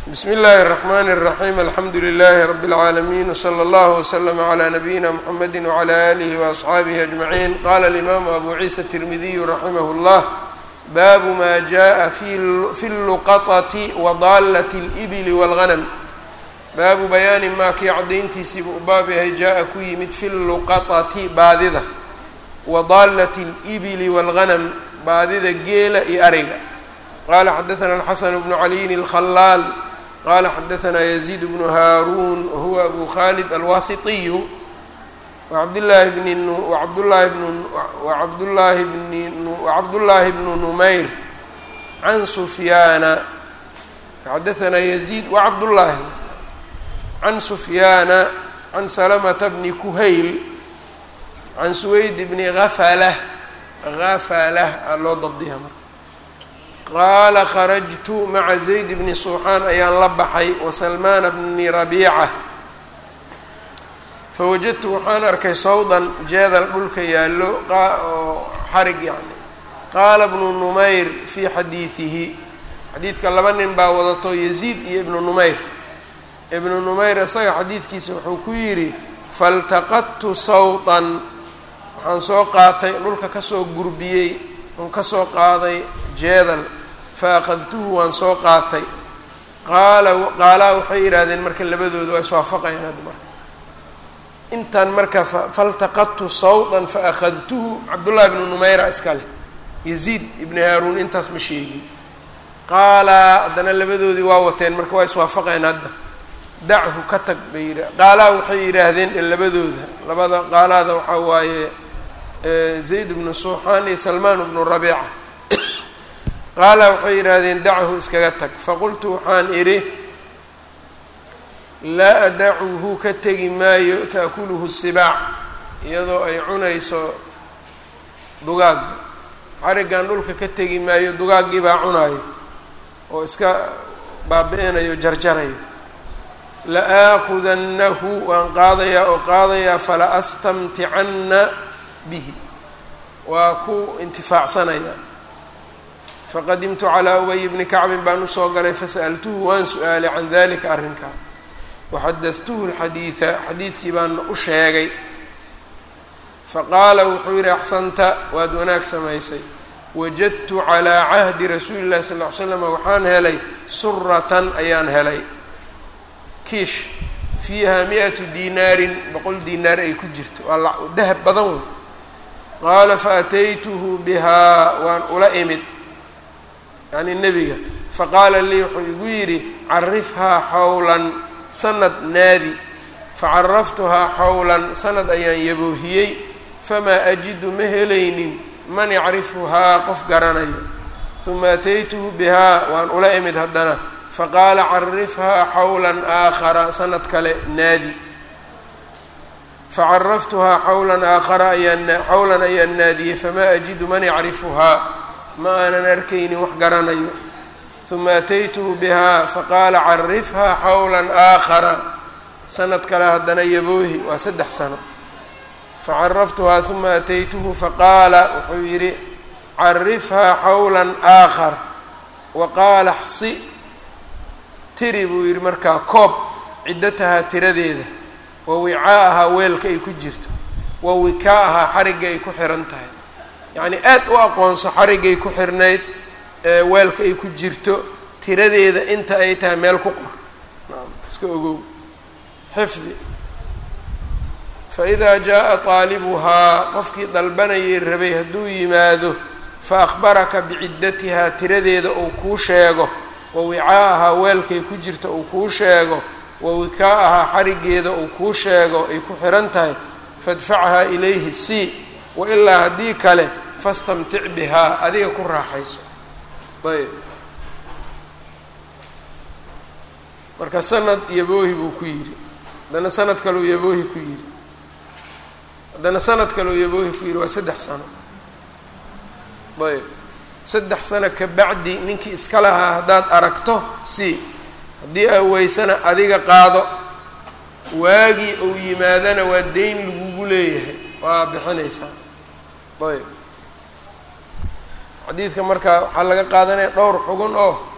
bsmi اllahi الرحmn الرaحيم alxamdu لlh رb العaalمين وslى اllه وslm عlى نbyina mحamedi وعlى آlih وأصxaabih أجمعين qala الإmam abu ciisa التirmidiy raximh الllah bab ma jaءa fi الluqطة وdalaة الإbl والغنم baabu bayaani maa kii cadayntiisiiba u baab yahay jaa-a ku yimid fi luqaطati baadida wa daalati اlibili wاlghanam baadida geela iyo ariga qala xadaثna الxasan bnu caliyin الkhalaal qala xadaثna yaziid bnu haaruun wahuwa abu khalid alwasitiyu wabdlahi bn wabdlahi bn wabdlahi bn wacabdullaahi bnu numayr can sufyaana xadaثna yaziid wacabdullaahi can sufyaana can salamata bni kuhayl can suweyd bni hafalah hafalah aa loo dabdiha marka qaala kharajtu maca zayd bni suuxaan ayaan la baxay wasalmaana bni rabiica fawajadtu waxaan arkay sawdan jeedal dhulka yaallo oo xarig yani qaala bnu numayr fii xadiidihi xadiidka laba nin baa wadato yaziid iyo ibnu numayr ibnu numayr isaga xadiidkiisa wuxuu ku yidhi faltaqadtu sawtan waxaan soo qaatay dhulka kasoo gurbiyey oon kasoo qaaday jeedal fa akhadtuhu waan soo qaatay qaala qaalaa waxay yidhaahdeen marka labadooda waa iswaafaqayaan hadda marka intaan marka faltaqadtu sawtan fa akhadtuhu cabdullahi ibnu numayra iskale yaziid ibni haaruun intaas ma sheegin qaalaa haddana labadoodii waa wateen marka waa iswaafaqayan hadda dachu ka tag bay yidha qaalaa waxay yidhaahdeen labadooda labada qaalaada waxaa waaye zayd bnu suuxaan iyo salmaan bnu rabiica qaalaa waxay yidhaahdeen dachu iskaga tag faqultu waxaan idhi laa adacuhu ka tegi maayo taakuluhu sibaac iyadoo ay cunayso dugaagga xarigan dhulka ka tegi maayo dugaaggii baa cunaayo oo iska baabi-inayo jarjarayo la-aakudannahu waan qaadayaa oo qaadayaa fala astamticanna bihi waa ku intifaacsanayaa faqadimtu calaa ubay bni kacbin baan usoo galay fasa'altuhu waan su-aalay can dalika arrinkaa waxadadtuhu lxadiida xadiidkii baan u sheegay faqaala wuxuu yidhi axsanta waad wanaag samaysay wajadtu calaa cahdi rasuuli llahi sal ll ly slam waxaan helay suratan ayaan helay kiish fiiha mi-atu dinaarin boqol dinaar ay ku jirto waa dahab badan wey qaala faataytuhu bihaa waan ula imid yacni nebiga faqaala lii wuxuu igu yidhi carifhaa xawlan sanad naadi facaraftuhaa xawlan sanad ayaan yaboohiyey famaa ajidu ma helaynin man yacrifuhaa qof garanayo uma ataytuhu bihaa waan ula imid haddana faqaala carifhaa xawla aakhara sanad kale naadi facaraftuhaa xawlan aakhara ayaan xawlan ayaan naadiyey famaa ajidu man yacrifuhaa ma aanan arkaynin wax garanayo uma ataytuhu bihaa faqaala carifhaa xawla aakhara sanad kale haddana yaboohi waa saddex sano facaraftuhaa uma ataytuhu faqaala wuxuu yidhi carifhaa xawla aakhar wa qaala xsi tiri buu yidhi markaa koob ciddatahaa tiradeeda wa wicaa-ahaa weelka ay ku jirto wa wikaa-ahaa xarigga ay ku xiran tahay yacnii aad u aqoonso xariggay ku xirnayd weelka ay ku jirto tiradeeda inta ay tahay meel ku qor iska ogow xifdi fa idaa jaa-a qaalibuhaa qofkii dalbanayay rabay hadduu yimaado fa akhbaraka biciddatihaa tiradeeda uu kuu sheego wa wicaa-ahaa weelkay ku jirta uu kuu sheego wa wikaa-ahaa xarigeeda uu kuu sheego ay ku xiran tahay fadfachaa ilayhi c wa ilaa haddii kale fastamtic bihaa adiga ku raaxayso ayb marka sanad yaboohi buu ku yidhi haddana sanad kaleu yaboohi ku yidhi haddana sanad kaleu yaboohi ku yidhi waa saddex sano ayb saddex sano ka bacdi ninkii iska lahaa haddaad aragto si haddii aa weysana adiga qaado waagii uu yimaadana waa deyn lagugu leeyahay waa bixinaysaa ayb xadiidka marka waxaa laga qaadanaya dhowr xugun oo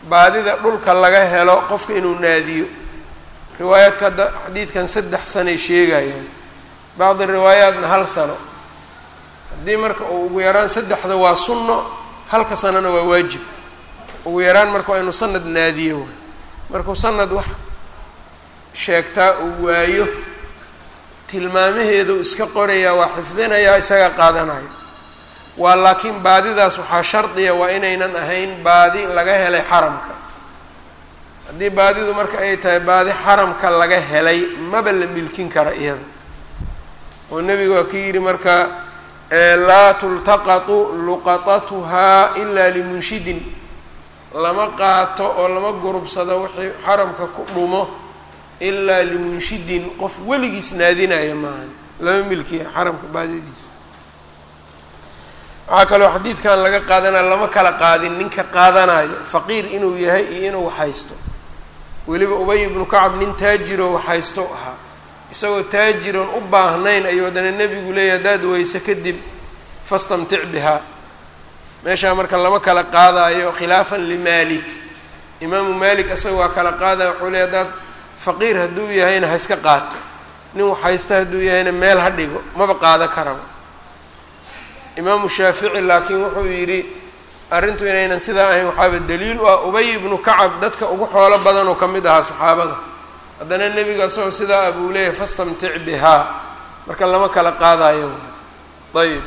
baadida dhulka laga helo qofka inuu naadiyo riwaayaadka hadda xadiidkan saddex sanay sheegayaan bacdi riwaayaatna hal sano haddii marka uu ugu yaraan saddexda waa sunno halka sanona waa waajib ugu yaraan marka waa inuu sanad naadiyo waay markuu sanad wax sheegtaa uu waayo tilmaamaheedu iska qorayaa waa xifdinayaa isaga qaadanayo waa laakiin baadidaas waxaa shardiya waa inaynan ahayn baadi laga helay xaramka haddii baadidu marka ay tahay baadi xaramka laga helay maba la milkin kara iyada oo nebigu waa ka yidhi marka laa tultaqatu luqatatuhaa ilaa limunshidin lama qaato oo lama gurubsado wixii xaramka ku dhumo ilaa limunshidin qof weligiis naadinaya maahan lama milkiya xaramka baadidiisa waxaa kaloo xadiidkan laga qaadanaya lama kala qaadin ninka qaadanayo faqiir inuu yahay iyo inuu haysto weliba ubay ibnu kacab nin taajiroo waxhaysto ahaa isagoo taajiroon u baahnayn ayuu haddana nebigu leeyahy haddaad weyse kadib fastamtic bihaa meeshaa marka lama kala qaadaayo khilaafan limaalik imaamu maalik isaga waa kala qaadaya wuxuu leey haddaad faqiir hadduu yahayna ha iska qaato nin waxhaysta hadduu yahayna meel ha dhigo maba qaado karaba imaamu shaafici laakiin wuxuu yidhi arrintu inaynan sidaa ahayn waxaaba daliil u ah ubay ibnu kacab dadka ugu xoolo badan oo ka mid ahaa saxaabada haddana nebiga isagoo sidaa abuu leeyahay fastamtic bihaa marka lama kala qaadayo ayb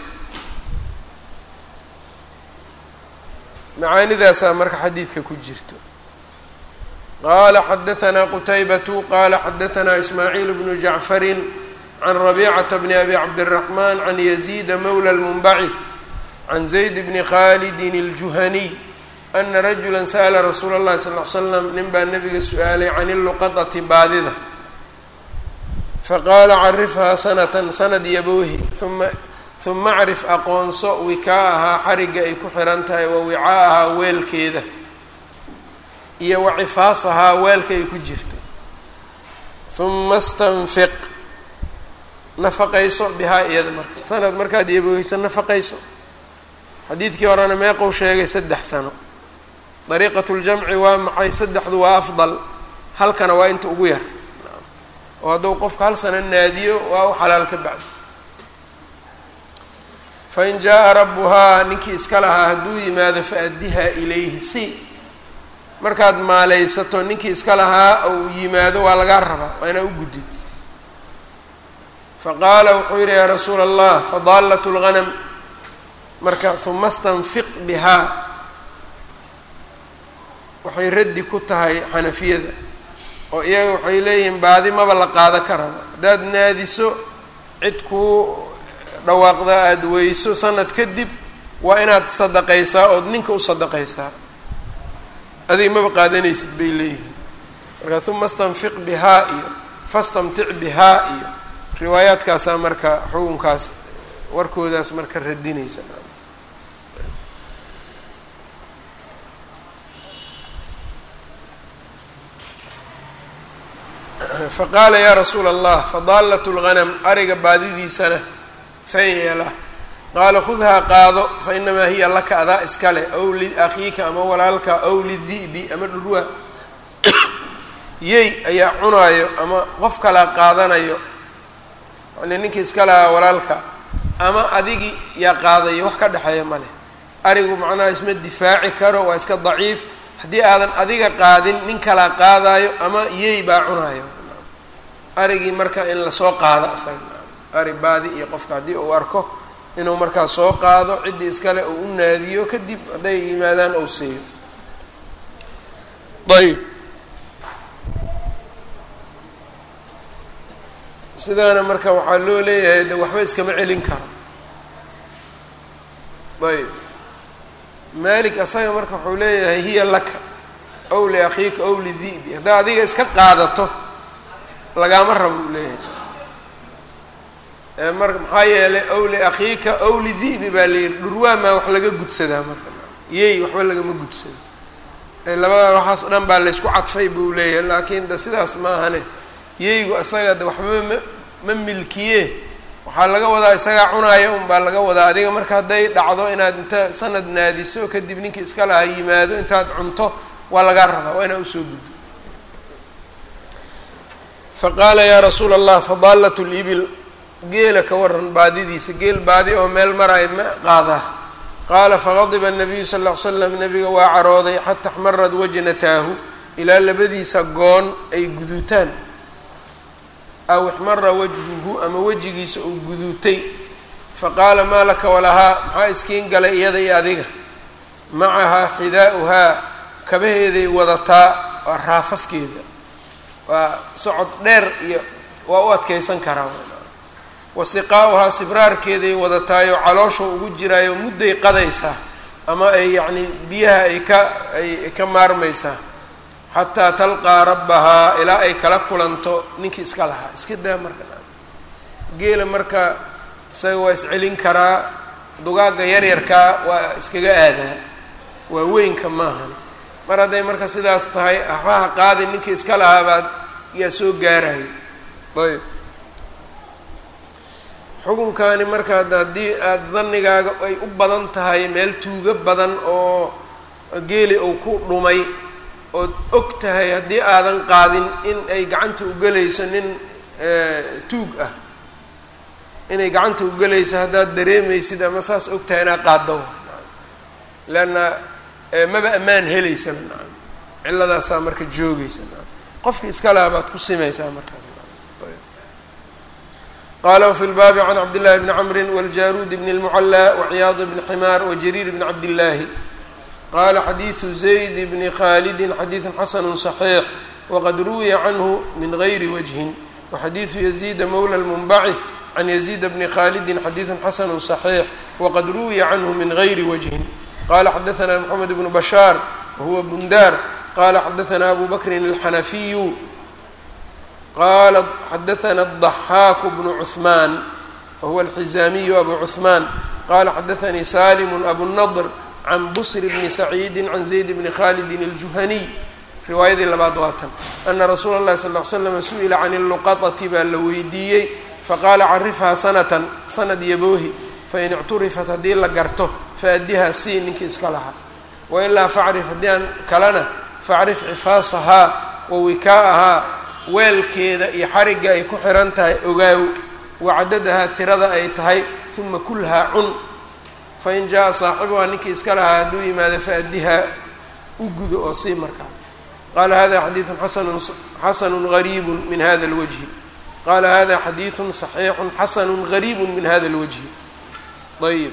macaanidaasaa marka xadiidka ku jirto qaala xadaanaa qutaybatu qaala xadaanaa ismaaciil bnu jacfarin can rabicata bni abi cabdiraxmaan can yaziida mawla lmunbacid can zayd bni khalidin اljuhaniy ana rajula sa'la rasuula اllahi sal l slam nin baa nabiga su-aalay can iluqadati baadida faqaala carifhaa sanatan sanad yaboohi uma uma acrif aqoonso wikaa'ahaa xarigga ay ku xihan tahay wa wicaa'ahaa weelkeeda iyo wa cifaasahaa weelka ay ku jirto uma stanfiq nafaqayso bihaa iyada marka sanad markaad yabooheyso nafaqayso xadiidkii horena meeqou sheegay saddex sano dariiqatu ljamci waa maxay saddexdu waa afdal halkana waa inta ugu yar oo hadduu qofka hal sano naadiyo waa u xalaal ka bacdi fain jaa-a rabbuhaa ninkii iska lahaa hadduu yimaado faaddihaa ilayhi si markaad maaleysato ninkii iska lahaa uu yimaado waa lagaa rabaa waa inaa u guddid faqaala wuxuu yidhi yaa rasuula allah fadaalat lghanam marka uma stanfiq bihaa waxay raddi ku tahay xanafiyada oo iyaga waxay leeyihiin baadi maba la qaado karaba haddaad naadiso cid kuu dhawaaqda aada weyso sanad kadib waa inaad sadaqaysaa ood ninka u sadaqaysaa adig maba qaadanaysid bay leeyihiin marka uma stanfiq bihaa iyo fastamtic bihaa iyo riwaayaadkaasaa marka xukunkaas warkoodaas marka radinaysa faqaala yaa rasuula allah fadaalat lghanam ariga baadidiisana san yeela qaala khudhaa qaado fa inamaa hiya laka adaa iskale ow liakhiika ama walaalka ow lidi'bi ama dhurwaa yey ayaa cunaayo ama qof kalaa qaadanayo yani ninkii iska lahaa walaalka ama adigii yaa qaadayo wax ka dhexeeya ma leh arigu macnaha isma difaaci karo waa iska daciif haddii aadan adiga qaadin nin kalaa qaadaayo ama yey baa cunaayo arigii marka in lasoo qaado isaga ari baadi iyo qofka haddii uu arko inuu markaa soo qaado ciddii iskale uu u naadiyo kadib hadday yimaadaan ou siiyo ayb sidaana marka waxaa loo leeyahay de waxba iskama celin karo ayb malik asaga marka wuxuu leeyahay hiya laka ow liakhiika ow lidi'bi haddaa adiga iska qaadato lagaama rabo uu leeyahay mar maxaa yeelay ow liakhiika ow lidi'bi baa layihi dhurwaamaa wax laga gudsadaa marka yey waxba lagama gudsado labadaa waxaas dhan baa laysku cadfay buu leeyahay laakiin de sidaas maahane yeygu isaga de waxba ma ma milkiye waxaa laga wadaa isagaa cunaaya un baa laga wadaa adiga marka hadday dhacdo inaad inta sanad naadiso kadib ninkii iska laha yimaado intaad cunto waa lagaa rabaa waa inaa usoo guddo faqaala yaa rasuula allah fadaalat libil geela ka waran baadidiisa geel baadi oo meel maraay ma qaadaa qaala faqadiba nabiyu sal ll ly slam nabiga waa carooday xata axmarad wajnataahu ilaa labadiisa goon ay guduutaan aw ixmara wajhuhu ama wejigiisa uu guduutay faqaala maa laka walahaa maxaa iskiin galay iyada iyo adiga macahaa xidaa'uhaa kabaheeday wadataa waa raafafkeeda waa socod dheer iyo waa u adkeysan karaa wasiqaa'uhaa sibraarkeeday wadataayo caloosha ugu jiraayo mudday qadaysaa ama ay yacni biyaha ay ka ay ka maarmaysaa xataa talqaa rabbahaa ilaa ay kala kulanto ninkii iska lahaa iska daa marka geela marka isaga waa iscelin karaa dugaagga yaryarkaa waa iskaga aadaa waa weynka maahan mar hadday marka sidaas tahay waxbaha qaadi ninkii iska lahaa baad yaa soo gaarayo ayb xukunkani marka haddii aada dannigaaga ay u badan tahay meel tuugo badan oo geeli uu ku dhumay ood og tahay haddii aadan qaadin in ay gacanta ugelayso nin tuug ah inay gacanta ugelayso haddaad dareemaysid ama saas og tahay inaad qaaddo leanna maba ammaan helaysaba nacam cilladaasaa marka joogaysa nacam qofki iska laha baad ku simaysaa markaas qala wfi lbaabi can cabdillahi bni camri wاljaruud bn اlmucalى waciyaad bni ximaar wajariir bni cabdillaahi qala xadiidu zayd bni khalidi xadiidu xasanu صaxiix waqad ruwiya canhu min gayri wajhin waxadiidu yaziida mowla lmunbacih can yaziida bni khalidi xadiidu xasanu صaxiix waqad ruwiya canhu min gayri wajhin qala xadaana mxamed bnu bashaar wahuwa bundar qala xadaana abu bakrin alxanafiyu qala xadaana الضaxaaku bnu cuثmaan wahuwa alxizaamiyu abu cuثmaan qala xadaanii salimu abu nadr can busr bni saciidi can zayd bni khalidin اljuhaniy riwaayadii labaad waatan ana rasuula اllahi sal ly slam su-ila can اluqaطati baa la weydiiyey faqaala carifhaa sanatan sanad yaboohi fain icturifat haddii la garto faadihaa sii ninkii iska lahaa wailaa facrif haddii aan kalena facrif cifaasahaa wa wikaa'ahaa weelkeeda iyo xarigga ay ku xiran tahay ogaaw wacadadahaa tirada ay tahay uma kulhaa cun fain jaa saaxibuhaa ninkii iska lahaa hadduu yimaado faadihaa u gudo oo sii markaa qaala hada xadiidu xasanu xasanu gariibu min hada اlwajhi qaala hada xadiidu صaxiixu xasanu gariibu min hada اlwajhi ayb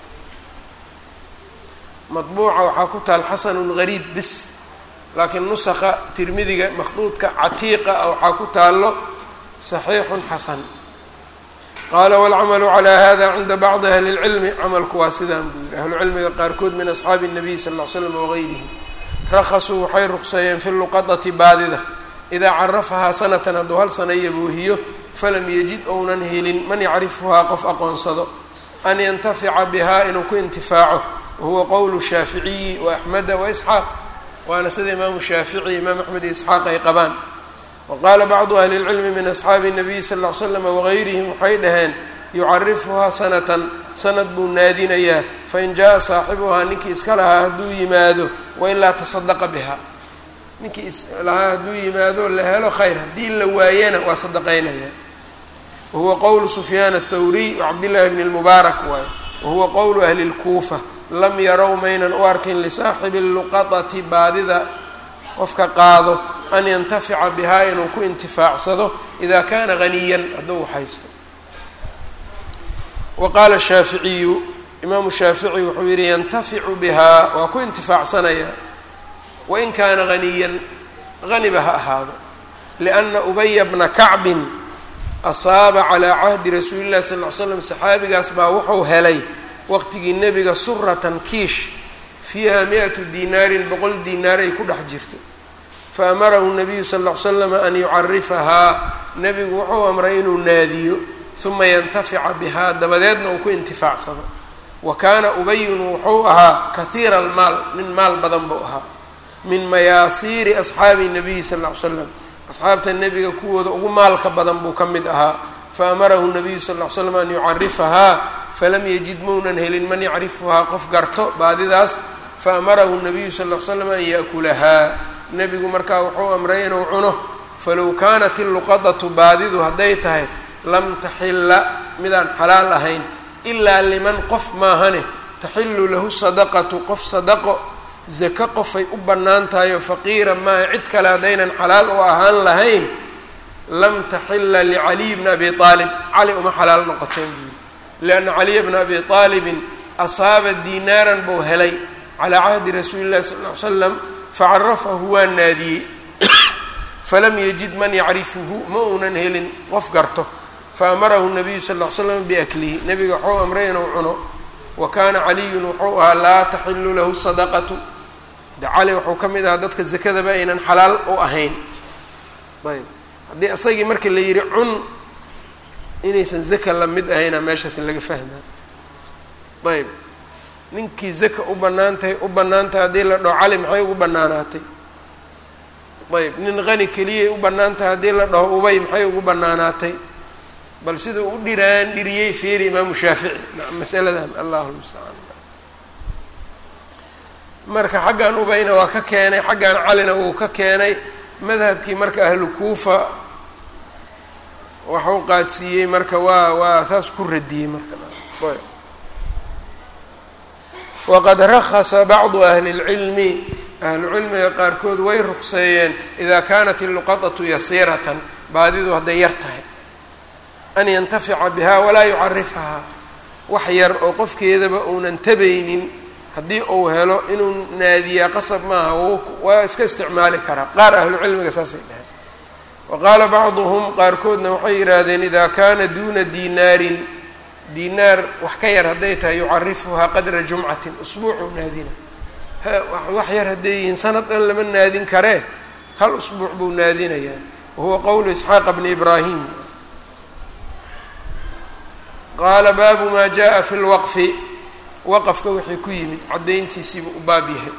maطbuuca waxaa ku taal xasanu gariib bis laakiin nusqa tirmidiga makhduudka catiiqa waxaa ku taalo صaxiixu xasan qaala wاlcamalu calى hada cinda bacdi ahli اlcilmi camalku waa sidaan buu yihi ahlucilmiga qaarkood min asxaabi الnabiy sal ll ly slam wagayrihim rakasuu waxay ruqseeyeen fi luqadati baadida idaa carafahaa sanatan hadduu hal sana yaboohiyo falam yajid ounan helin man yacrifuhaa qof aqoonsado an yantafica bihaa inuu ku intifaaco wahuwa qowlu shaaficiyi waaxmeda waisxaaq waana sida imaamu shaafici imaam axmed iyo isxaaq ay qabaan wa qaala bacdu ahli اlcilmi min asxaabi الnabiy sal ll ly slam wagayrihim waxay dhaheen yucarifuhaa sanatan sanad buu naadinayaa fain jaa saaxibuhaa ninkii iska lahaa hadduu yimaado wailaa tasadaqa bihaa ninkii islahaa hadduu yimaado la helo khayr haddii la waayana waa sadaqaynaya wahuwa qowlu sufyaan athawriy wacabdillahi bni lmubaarak waaye wahuwa qowlu ahli lkuufa lam yarow maynan u arkin lisaaxibi luqadati baadida qofka qaado an yantafica bihaa inuu ku intifaacsado idaa kaana haniyan hadduu haysto wa qaala shaaficiyu imaamu shaafici wuxuu yihi yantaficu bihaa waa ku intifaacsanaya wain kaana haniyan haniba ha ahaado lianna ubaya bna kacbin asaaba calaa cahdi rasuuli llahi sal ly slam saxaabigaas baa wuxuu helay waqtigii nebiga suratan kiish fiiha mi-atu dinaarin boqol diinaar ay ku dhex jirto fa amarahu nabiyu sal ll ly slam an yucarifahaa nebigu wuxuu amray inuu naadiyo uma yantafica bihaa dabadeedna uu ku intifaacsado wa kaana ubayun wuxuu ahaa kahiira almaal nin maal badan buu ahaa min mayaasiiri asxaabi nabiyi sal ll ly slam asxaabta nebiga kuwooda ugu maalka badan buu ka mid ahaa fa amarahu nabiyu sal ll ly slam an yucarifahaa falam yajid maunan helin man yacrifuhaa qof garto baadidaas faamarahu nabiyu sal l slam an yaakulahaa nebigu markaa wuxuu amray inuu cuno falow kaanat illuqadatu baadidu hadday tahay lam taxilla midaan xalaal ahayn ilaa liman qof maahane taxilu lahu sadaqatu qof sadaqo zako qofay u bannaan tahay oo faqiira maaha cid kale haddaynan xalaal u ahaan lahayn lam taxila licaliy bni abi aalib cali uma xalaal noqoteen buuli lianna caliya bna abi aalibin asaaba diinaaran buu helay calaa cahdi rasuuli llahi sal ll ly slam facarafahu waa naadiyey falam yajid man yacrifuhu ma uunan helin qof garto faamarahu nabiyu sal ll ly slam biaklihi nebiga waxuu amray inuu cuno wa kaana caliyun wuxuu ahaa laa taxilu lahu sadaqatu de cali wuxuu ka mid ahaa dadka zakadaba aynan xalaal u ahayn ayb haddii isagii marka la yidhi cun inaysan zaka la mid ahayna meeshaas laga fahmaa ayb ninkii zaka u bannaan tahay u bannaan tahay haddii la dhaho cali maxay ugu bannaanaatay ayb nin qani keliyay u bannaan tahay haddii la dhaho ubay maxay ugu bannaanaatay bal siduu u dhiraan dhiriyey fiiri imaamu shaafici masaladan allahu lmustacaan marka xaggan ubayna waa ka keenay xaggan calina wuu ka keenay madhabkii marka ahlu kuufa waxu qaadsiiyey marka waa waa saas ku radiyey marka waqad rakhasa bacdu ahli اlcilmi ahlucilmiga qaarkood way ruqseeyeen idaa kaanat illuqadatu yasiiratan baadidu hadday yar tahay an yantafica bihaa walaa yucarifhaa wax yar oo qofkeedaba uunan tabaynin haddii uu helo inuu naadiyaa qasab maaha waa iska isticmaali karaa qaar ahlucilmiga saasay dhaheen wa qaala bacduhum qaarkoodna waxay yidhaahdeen idaa kaana duuna diinaarin diinaar wax ka yar hadday tahay yucarifuhaa qadra jumcatin usbuucuu naadina wax yar hadday yihiin sanad dhan lama naadin karee hal usbuuc buu naadinayaa wahuwa qowlu isxaaqa bni ibraahim qaala baabu maa jaa fi lwaqfi waqafka wixii ku yimid caddayntiisiibu u baab yahay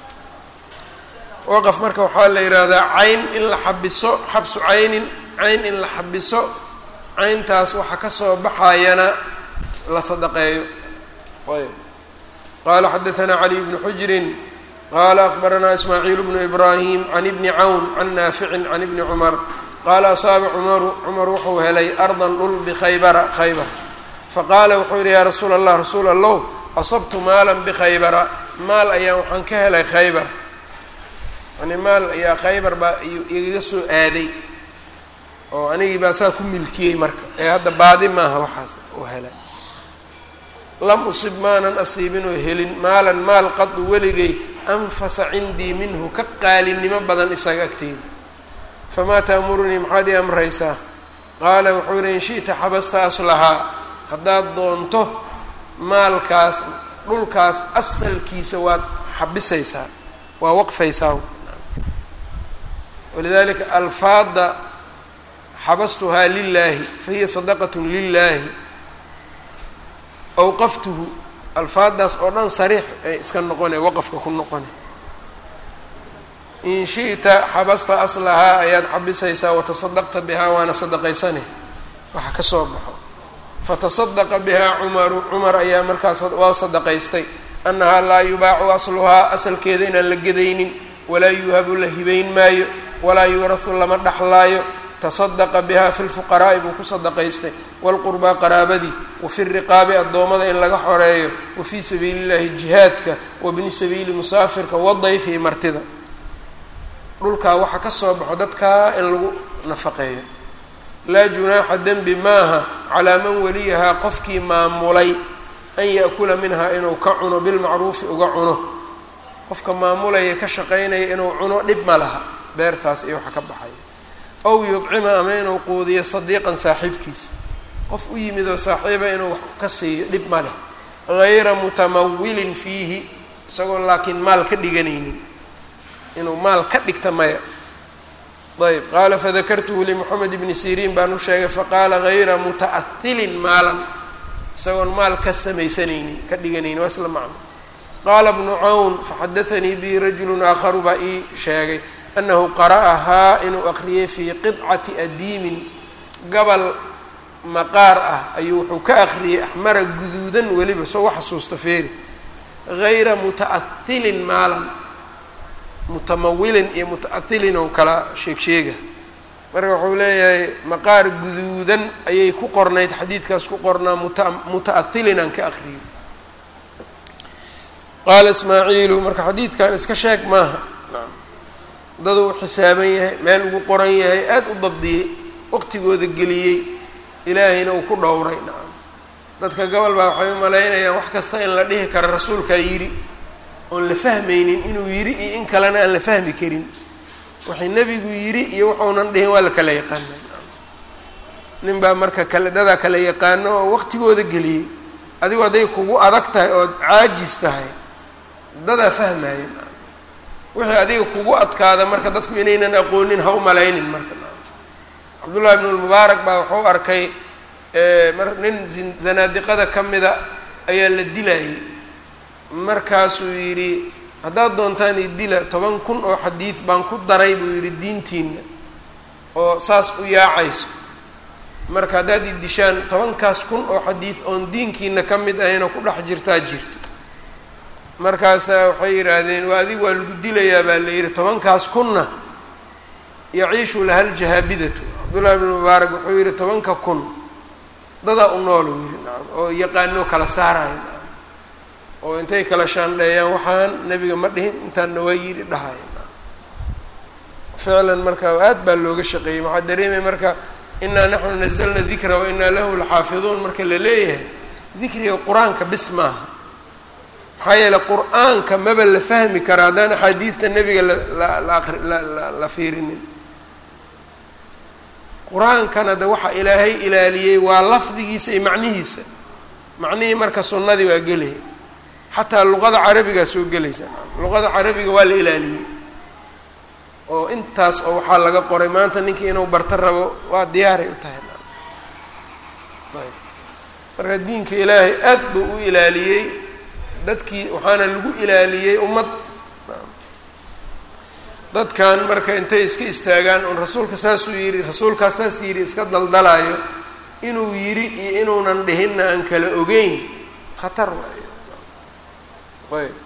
waqaf marka waxaa la yidhaahdaa cayn in la xabiso xabsu caynin cayn in la xabiso cayntaas waxa kasoo baxayana la sadaqeeyo ayb qaala xadaثna caliy bnu xujrin qaala akbaranaa ismaaciil bnu ibraahim can ibni cawn can naaficin can ibni cumar qaala asaaba cumaru cumar wuxuu helay ardan dhul bikhaybara khaybar faqaala wuxuu yidhi yaa rasuula allah rasuul allow asabtu maalan bikhaybara maal ayaan waxaan ka helay khaybar yani maal ayaa khaybar baa igaga soo aaday oo anigii baa saa ku milkiyey marka ee hadda baadi maaha waxaas uu helay lam usib maanan asiibinoo helin maalan maal qadu weligay anfasa cindii minhu ka qaalinimo badan isaga agteyda famaa taamurunii maxaad ii amraysaa qaala wuxuu yihi in shi'ta xabasta aslahaa haddaad doonto maalkaas dhulkaas asalkiisa waad xabisaysaa waa waqfaysaa walidalika alfaada xabastuhaa lilaahi fahiya sadaqat lilaahi awqaftuhu alfaadaas oo dhan sariix ay iska noqone waqafka ku noqone in shi'ta xabasta aslahaa ayaad xabisaysaa watasadaqta bihaa waana sadaqaysane waxa ka soo baxo fatasadaqa bihaa cumaru cumar ayaa markaas waa sadaqaystay annahaa laa yubaacu asluhaa asalkeeda inaan la gedaynin walaa yuuhabu la hibayn maayo walaa yuurahu lama dhaxlaayo tasadaqa biha fi lfuqaraa'i buu ku sadaqaystay waalqurbaa qaraabadii wa fi riqaabi addoommada in laga xoreeyo wa fii sabiili llahi jihaadka wa bni sabiili musaafirka wadayfi martida dhulkaa waxa ka soo baxo dadkaa in lagu nafaqeeyo laa junaaxa dembi maaha calaa man waliyahaa qofkii maamulay an yaakula minhaa inuu ka cuno bilmacruufi uga cuno qofka maamulaya ka shaqaynaya inuu cuno dhib ma laha beertaas iyo waxa ka baxaya ow yudcima ama inuu quudiyo sadiiqan saaxiibkiis qof u yimid oo saaxiiba inuu wax ka siiyo dhib ma leh hayra mutamawilin fiihi isagoo laakiin maal ka dhiganaynin inuu maal ka dhigta maya ayb qaala fadakartuhu limoxamed ibni siriin baan u sheegay faqaala hayra muta'ahilin maalan isagoon maal ka samaysanaynin ka dhiganaynin waa isla macno qaala bnu cawn faxadatanii bihi rajulu aakharu baa ii sheegay anahu qara'ahaa inuu aqriyay fii qidcati adiimin gabal maqaar ah ayuu wuxuu ka aqriyey axmara guduudan weliba soo xasuusta feeri gayra muta'ahilin maalan mutamawilin iyo muta'ahilin oo kala sheeg sheega marka wuxuu leeyahay maqaar guduudan ayay ku qornayd xadiidkaas ku qornaa muta muta'ahilin aan ka aqriyay qaala ismaaciilu marka xadiidkan iska sheeg maaha daduu xisaaban yahay meel ugu qoran yahay aada u dabdiyey waqtigooda geliyey ilaahayna uu ku dhowray nacam dadka gobol baa waxay u malaynayaan wax kasta in la dhihi karo rasuulkaa yidhi oon la fahmaynin inuu yidhi iyo in kalena aan la fahmi karin waxay nebigu yidhi iyo wuxuunan dhihin waa la kala yaqaana nin baa marka kale dadaa kala yaqaano oo waqtigooda geliyey adigu hadday kugu adag tahay ood caajis tahay dadaa fahmaya wixii adiga kugu adkaada marka dadku inaynan aqoonin ha u malaynin marka cabdullahi ibnu lmubaarak baa wuxuu arkay mar nin zanaadiqada ka mida ayaa la dilayay markaasuu yidhi haddaad doontaan idila toban kun oo xadiid baan ku daray buu yidhi diintiina oo saas u yaacayso marka haddaad idishaan tobankaas kun oo xadiid oon diinkiina ka mid ahaynoo ku dhex jirtaa jirto markaasaa waxay yidhaahdeen waa adig waa lagu dilayaa baa la yidhi tobankaas kunna yaciishu laha ljahaabidatu cabdullahi ibnu mubaarak wuxuu yidhi tobanka kun dadaa u nool uu yidhi nacam oo yaqaanoo kala saaraya nacam oo intay kala shaandheeyaan waxaan nebiga ma dhihin intaanna waa yidhi dhahaya nacam ficlan marka aad baa looga shaqeeyey waxaa dareemaya marka inaa naxnu nazalna dikra wa inaa lahu laxaafiduun marka la leeyahay dikriga qur-aanka bis maaha maxaa yeeley qur-aanka maba la fahmi kara haddaan axaadiidta nebiga la fiirinin qur-aankana de waxa ilaahay ilaaliyey waa lafdigiisa iyo macnihiisa macnihii marka sunnadii waa gelaya xataa luqada carabigaa soo gelaysa luqada carabiga waa la ilaaliyey oo intaas oo waxaa laga qoray maanta ninkii inuu barto rabo waa diyaaray u tahay ayb marka diinka ilaahay aad buu u ilaaliyey dadkii waxaana lagu ilaaliyey ummad dadkan marka intay iska istaagaan un rasuulka saasuu yidhi rasuulkaas saas yidhi iska daldalaayo inuu yidhi iyo inuunan dhihinna aan kala ogeyn khatar waayo ayb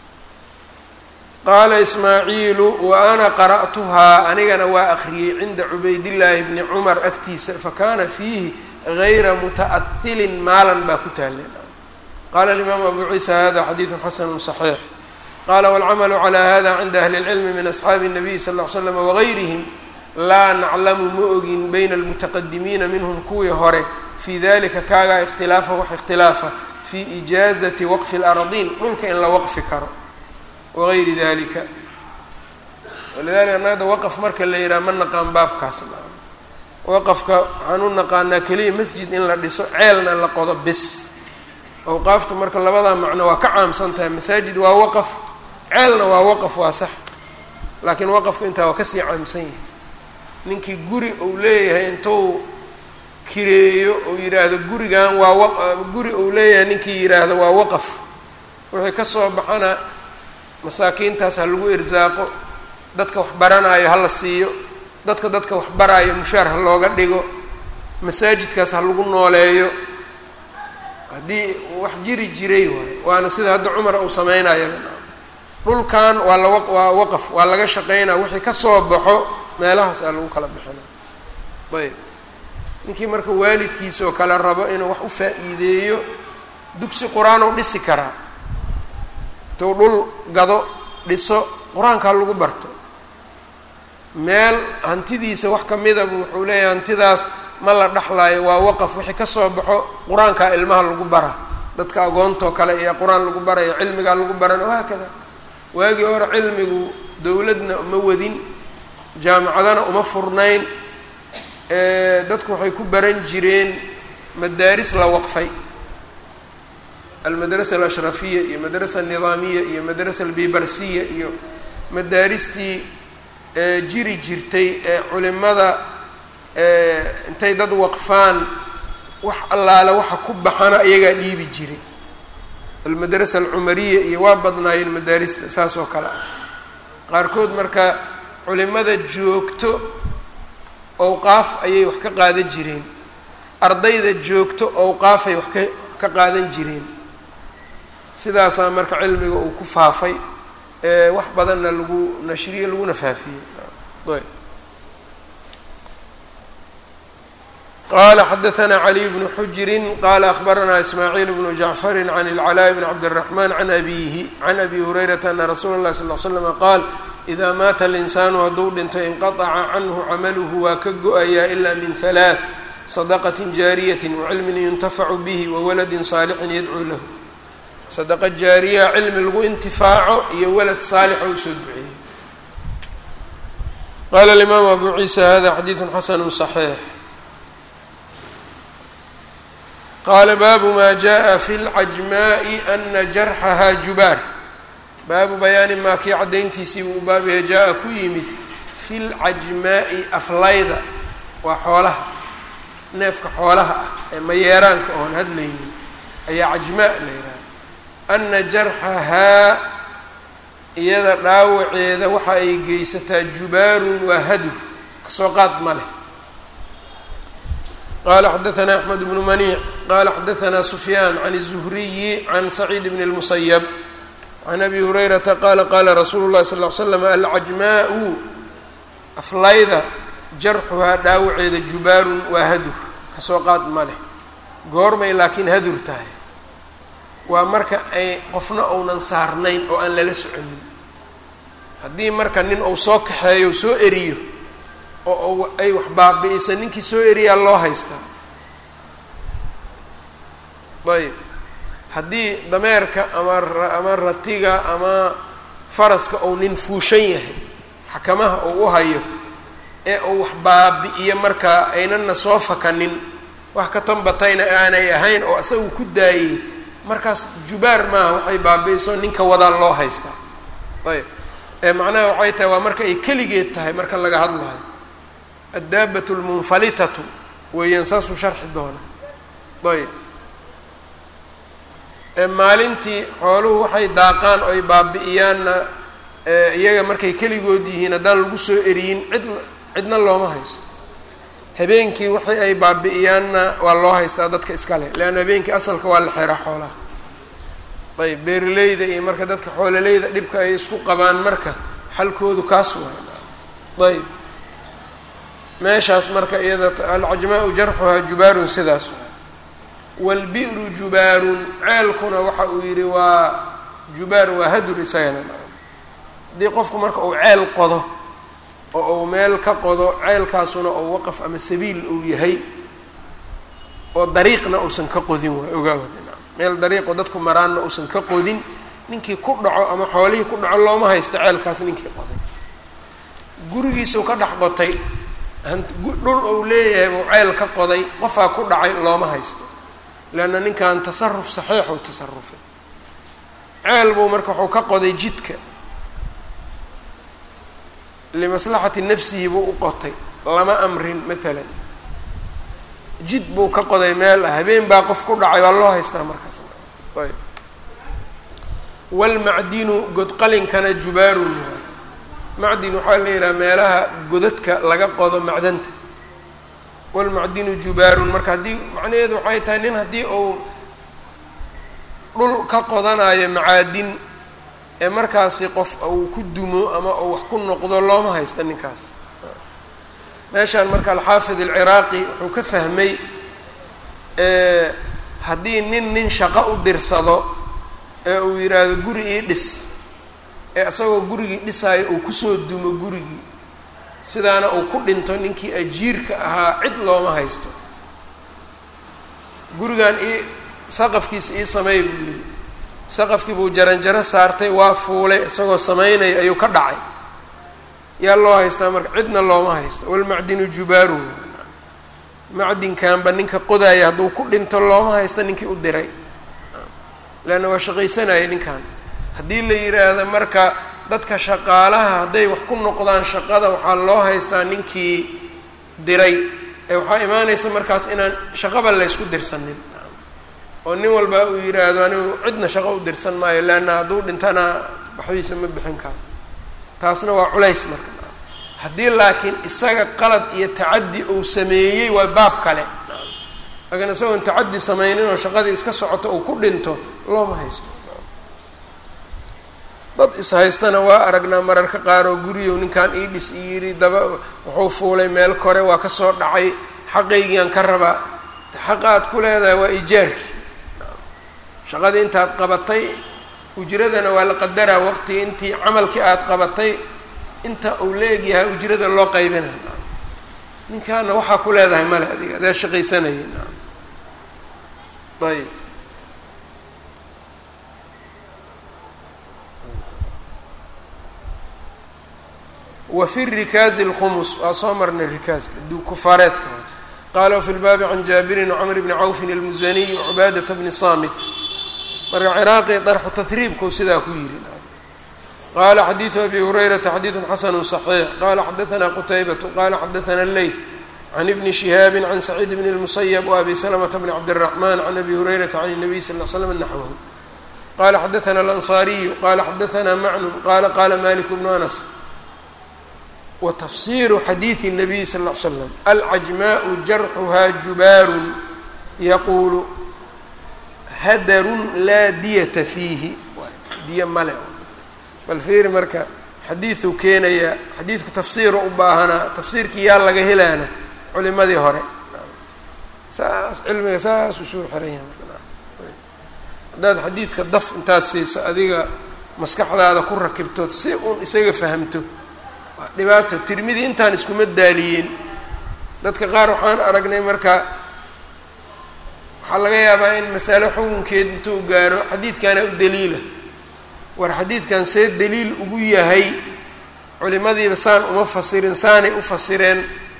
qaala ismaaciilu wa ana qara'tuhaa anigana waa akriyey cinda cubaydillaahi bni cumar agtiisa fakana fiihi gayra muta'ahilin maalan baa ku taaleen qala alimaamu abu ciisa hada xadiidu xasanu صaxiix qala wاlcamalu calى hada cinda ahli اlcilmi min asxaabi الnabiy sal ll ly slam wagayrihim laa naclamu ma ogin bayna almutaqadimiina minhum kuwii hore fii dalika kaagaa ikhtilaafa wax ikhtilaafa fii ijaazati waqfi اlardiin dhulka in la waqfi karo wagayri dalika walidalika anagada waqf marka la yidhaha ma naqaan baabkaas waqafka waxaan u naqaanaa keliya masjid in la dhiso ceelna la qodo bis awqaafta marka labadaa macno waa ka caamsan tahay masaajid waa waqaf ceelna waa waqaf waa sax laakiin waqafku intaa waa kasii caamsan yahay ninkii guri uu leeyahay intuu kireeyo uu yidhaahdo gurigan waa wa guri uu leeyahay ninkii yidhaahdo waa waqaf wixii kasoo baxana masaakiintaas ha lagu irsaaqo dadka wax baranaayo ha la siiyo dadka dadka wax baraayo mushaar ha looga dhigo masaajidkaas ha lagu nooleeyo haddii wax jiri jiray waayo waana sida hadda cumar uu sameynayaba dhulkan waa la waa waqaf waa laga shaqeynaa wixii kasoo baxo meelahaas aa lagu kala bixina ayb ninkii marka waalidkiisa oo kale rabo inuu wax u faa-iideeyo dugsi qur-aan u dhisi karaa intuu dhul gado dhiso qur-aanka ha lagu barto meel hantidiisa wax kamidabu wuxuu leeyahay hantidaas ma la dhexlaayo waa waqaf wixii kasoo baxo qur-aankaa ilmaha lagu bara dadka agoontoo kale iyo qur-aan lagu barayo cilmigaa lagu barana wahaakada waagii hore cilmigu dowladna uma wadin jaamacadana uma furnayn dadku waxay ku baran jireen madaaris la waqfay almadrasa alashrafiya iyo madrasa alnidaamiya iyo madrasa albibarsiya iyo madaaristii jiri jirtay ee culimada intay dad waqfaan wax allaale waxa ku baxana iyagaa dhiibi jiray almadrasa alcumariya iyo waa badnaayeen madaarista saas oo kale ah qaarkood marka culimada joogto owqaaf ayay wax ka qaadan jireen ardayda joogto owqaafay wax ka ka qaadan jireen sidaasaa marka cilmiga uu ku faafay ee wax badanna lagu nashriyey laguna faafiyey ayb qala xadaثna caliي bnu xujiri qala akhbarana ismaaciil bnu jacfari can اlclاء bn cabdالرaحman can abihi can abi hurayrata ana rasuula اlahi sal ll slm qaal إida maata اlinsaanu hadduu dhinto inqaطca canhu camaluhu waa ka go-ayaa ila min halaaث sadaqaة jaariyaة wacilmin yuntafacu bih wawaladi saalixin yadcuu lahu sadaqa jaariya cilmi lagu intifaaco iyo walad saalixa usoo duceeyey qala اlimaamu abu ciisa hada xadiiثu xasanu صaxiix qaala baabu maa jaءa fi اlcajmaaءi ana jarxaha jubaar baabu bayaani maa kii caddayntiisii buu baab yahay jaa-a ku yimid fi lcajmaa'i aflayda waa xoolaha neefka xoolaha ah ee mayeeraanka oon hadlaynin ayaa cajmaa la yidhaha ana jarxahaa iyada dhaawaceeda waxa ay geysataa jubaarun waa hadur kasoo qaad ma leh qala xadaثna axmed bnu maniic qala xadaثna sufyaan can الzuhriyi can saciid bn اlmusayb can abi hurayrata qaala qaala rasuulu llahi sal l slam alcajmaau aflayda jarxuhaa dhaawaceeda jubaarun waa hadur kasoo qaad ma leh goormay laakiin hadur tahay waa marka ay qofna ounan saarnayn oo aan lala soconin haddii marka nin uu soo kaxeeyo soo eriyo oo ay wax baabi-isa ninkii soo eriyaa loo haystaa ayb haddii dameerka ama ama ratiga ama faraska ou nin fuushan yahay xakamaha uu u hayo ee uu wax baabi-iyo markaa aynana soo fakanin wax ka tanbatayna aanay ahayn oo isagu ku daayey markaas jubaar maaha waxay baabi-iso ninka wadaa loo haystaa ayb ee macnaha waxay tahay waa marka ay keligeed tahay marka laga hadlayo addaabat lmunfalitatu weeyaan saasuu sharxi doona ayb maalintii xooluhu waxay daaqaan oo ay baabi-iyaanna iyaga markay keligood yihiin haddaan lagu soo eriyin cid cidna looma haysto habeenkii waxay ay baabi-iyaanna waa loo haystaa dadka iskale leanna habeenkii asalka waa la xeraa xoolaha ayb beeraleyda iyo marka dadka xoololeyda dhibka ay isku qabaan marka xalkoodu kaas waay ayb meeshaas marka iyada alcajmaa-u jarxuhaa jubaarun sidaas waalbi'ru jubaarun ceelkuna waxa uu yidhi waa jubaar waa hadur isagana haddii qofku marka uu ceel qodo oo uu meel ka qodo ceelkaasuna oo waqaf ama sabiil uu yahay oo dariiqna uusan ka qodin waay ogaawada meel dariiqoo dadku maraanna uusan ka qodin ninkii ku dhaco ama xoolihii ku dhaco looma haysto ceelkaas ninkii qoday gurigiisuu ka dhex qotay dhul uu leeyahay buu ceel ka qoday qofaa ku dhacay looma haysto leanna ninkan tasaruf saxiixuu tasarufay ceel buu marka wuxuu ka qoday jidka limaslaxati nafsihi buu u qotay lama amrin maalan jid buu ka qoday meel ah habeen baa qof ku dhacay waa loo haystaa markaas ayb waalmacdinu godqalinkana jubaarun macdin waxaa la yidhaha meelaha godadka laga qodo macdanta walmacdinu jubaarun marka haddii macnaheedu waxay tahay nin haddii uu dhul ka qodanayo macaadin ee markaasi qof uu ku dumo ama uu wax ku noqdo looma haysto ninkaas meeshaan marka alxaafid alciraaqi wuxuu ka fahmay haddii nin nin shaqo u dirsado ee uu yidhaahdo guri ii dhis ee isagoo gurigii dhisaayo uu kusoo dumo gurigii sidaana uu ku dhinto ninkii ajiirka ahaa cid looma haysto gurigan ii saqafkiisa ii sameey buu yidhi saqafkii buu jaranjaro saartay waa fuulay isagoo samaynaya ayuu ka dhacay yaa loo haystaa marka cidna looma haysto walmacdinu jubaaru macdinkanba ninka qodaaya hadduu ku dhinto looma haysto ninkii u diray leanna waa shaqaysanaya ninkan haddii la yidhaahdo marka dadka shaqaalaha hadday wax ku noqdaan shaqada waxaa loo haystaa ninkii diray ee waxaa imaanaysa markaas inaan shaqaba laysku dirsanin oo nin walba uu yidhaahdo anigu cidna shaqo u dirsan maayo leanna hadduu dhintana waxbiisa ma bixin karo taasna waa culays marka haddii laakiin isaga qalad iyo tacaddi uu sameeyey waa baab kale laakiin isagoon tacaddi sameynin oo shaqadii iska socoto uu ku dhinto looma haysto dad ishaystana waa aragnaa mararka qaar oo guriyow ninkan ii dhis i yidhi daba wuxuu fuulay meel kore waa kasoo dhacay xaqaygiiaan ka rabaa xaqa aad ku leedahay waa ijaarki shaqadii intaad qabatay ujradana waa la qadaraa waqtigii intii camalkii aad qabatay inta uu leegyahay ujrada loo qaybina ninkaana waxaa ku leedahay male adiga adaa shaqaysanayay ayb wa fi rikaazi اlkhumus waa soo marnay rikaaska kufaareedka qaala wfi lbaabi can jaabirin wcmr bni cawfin اlmusaniy wcubaadata bni samit marka ciraaqi darxu tahriibku sidaa ku yidhi qala xadiidu abi hurayrata xadiidu xasanu صaxiix qala xadaana qutaybatu qala xadaana leyth can ibni shihaabi can saciid bn اlmusayb wabi slmta bn cabdالraxman can abi hurayrata can الnabiy sal l slm naxwhu qala xadaana alanصariyu qala xadaana macnun qala qala malik bnu anas watafsiru xadiidi الnabiy sal ll slam alcajmaءu jarxuha jubaaru yaquulu hadarun laa diyata fiihi diya male bal fiiri marka xadiiduu keenayaa xadiidku tafsiiro u baahanaa tafsiirkii yaa laga helaana culimadii hore saas cilmiga saas usoo xiran yahay haddaad xadiidka daf intaad siiso adiga maskaxdaada ku rakibtood si uun isaga fahamto waa dhibaato tirmidi intaan iskuma daaliyeen dadka qaar waxaan aragnay marka waxaa laga yaabaa in masalo xukunkeed intuu gaaro xadiidkana u daliila war xadiidkan see daliil ugu yahay culimadiiba saan uma fasirin saanay u fasireen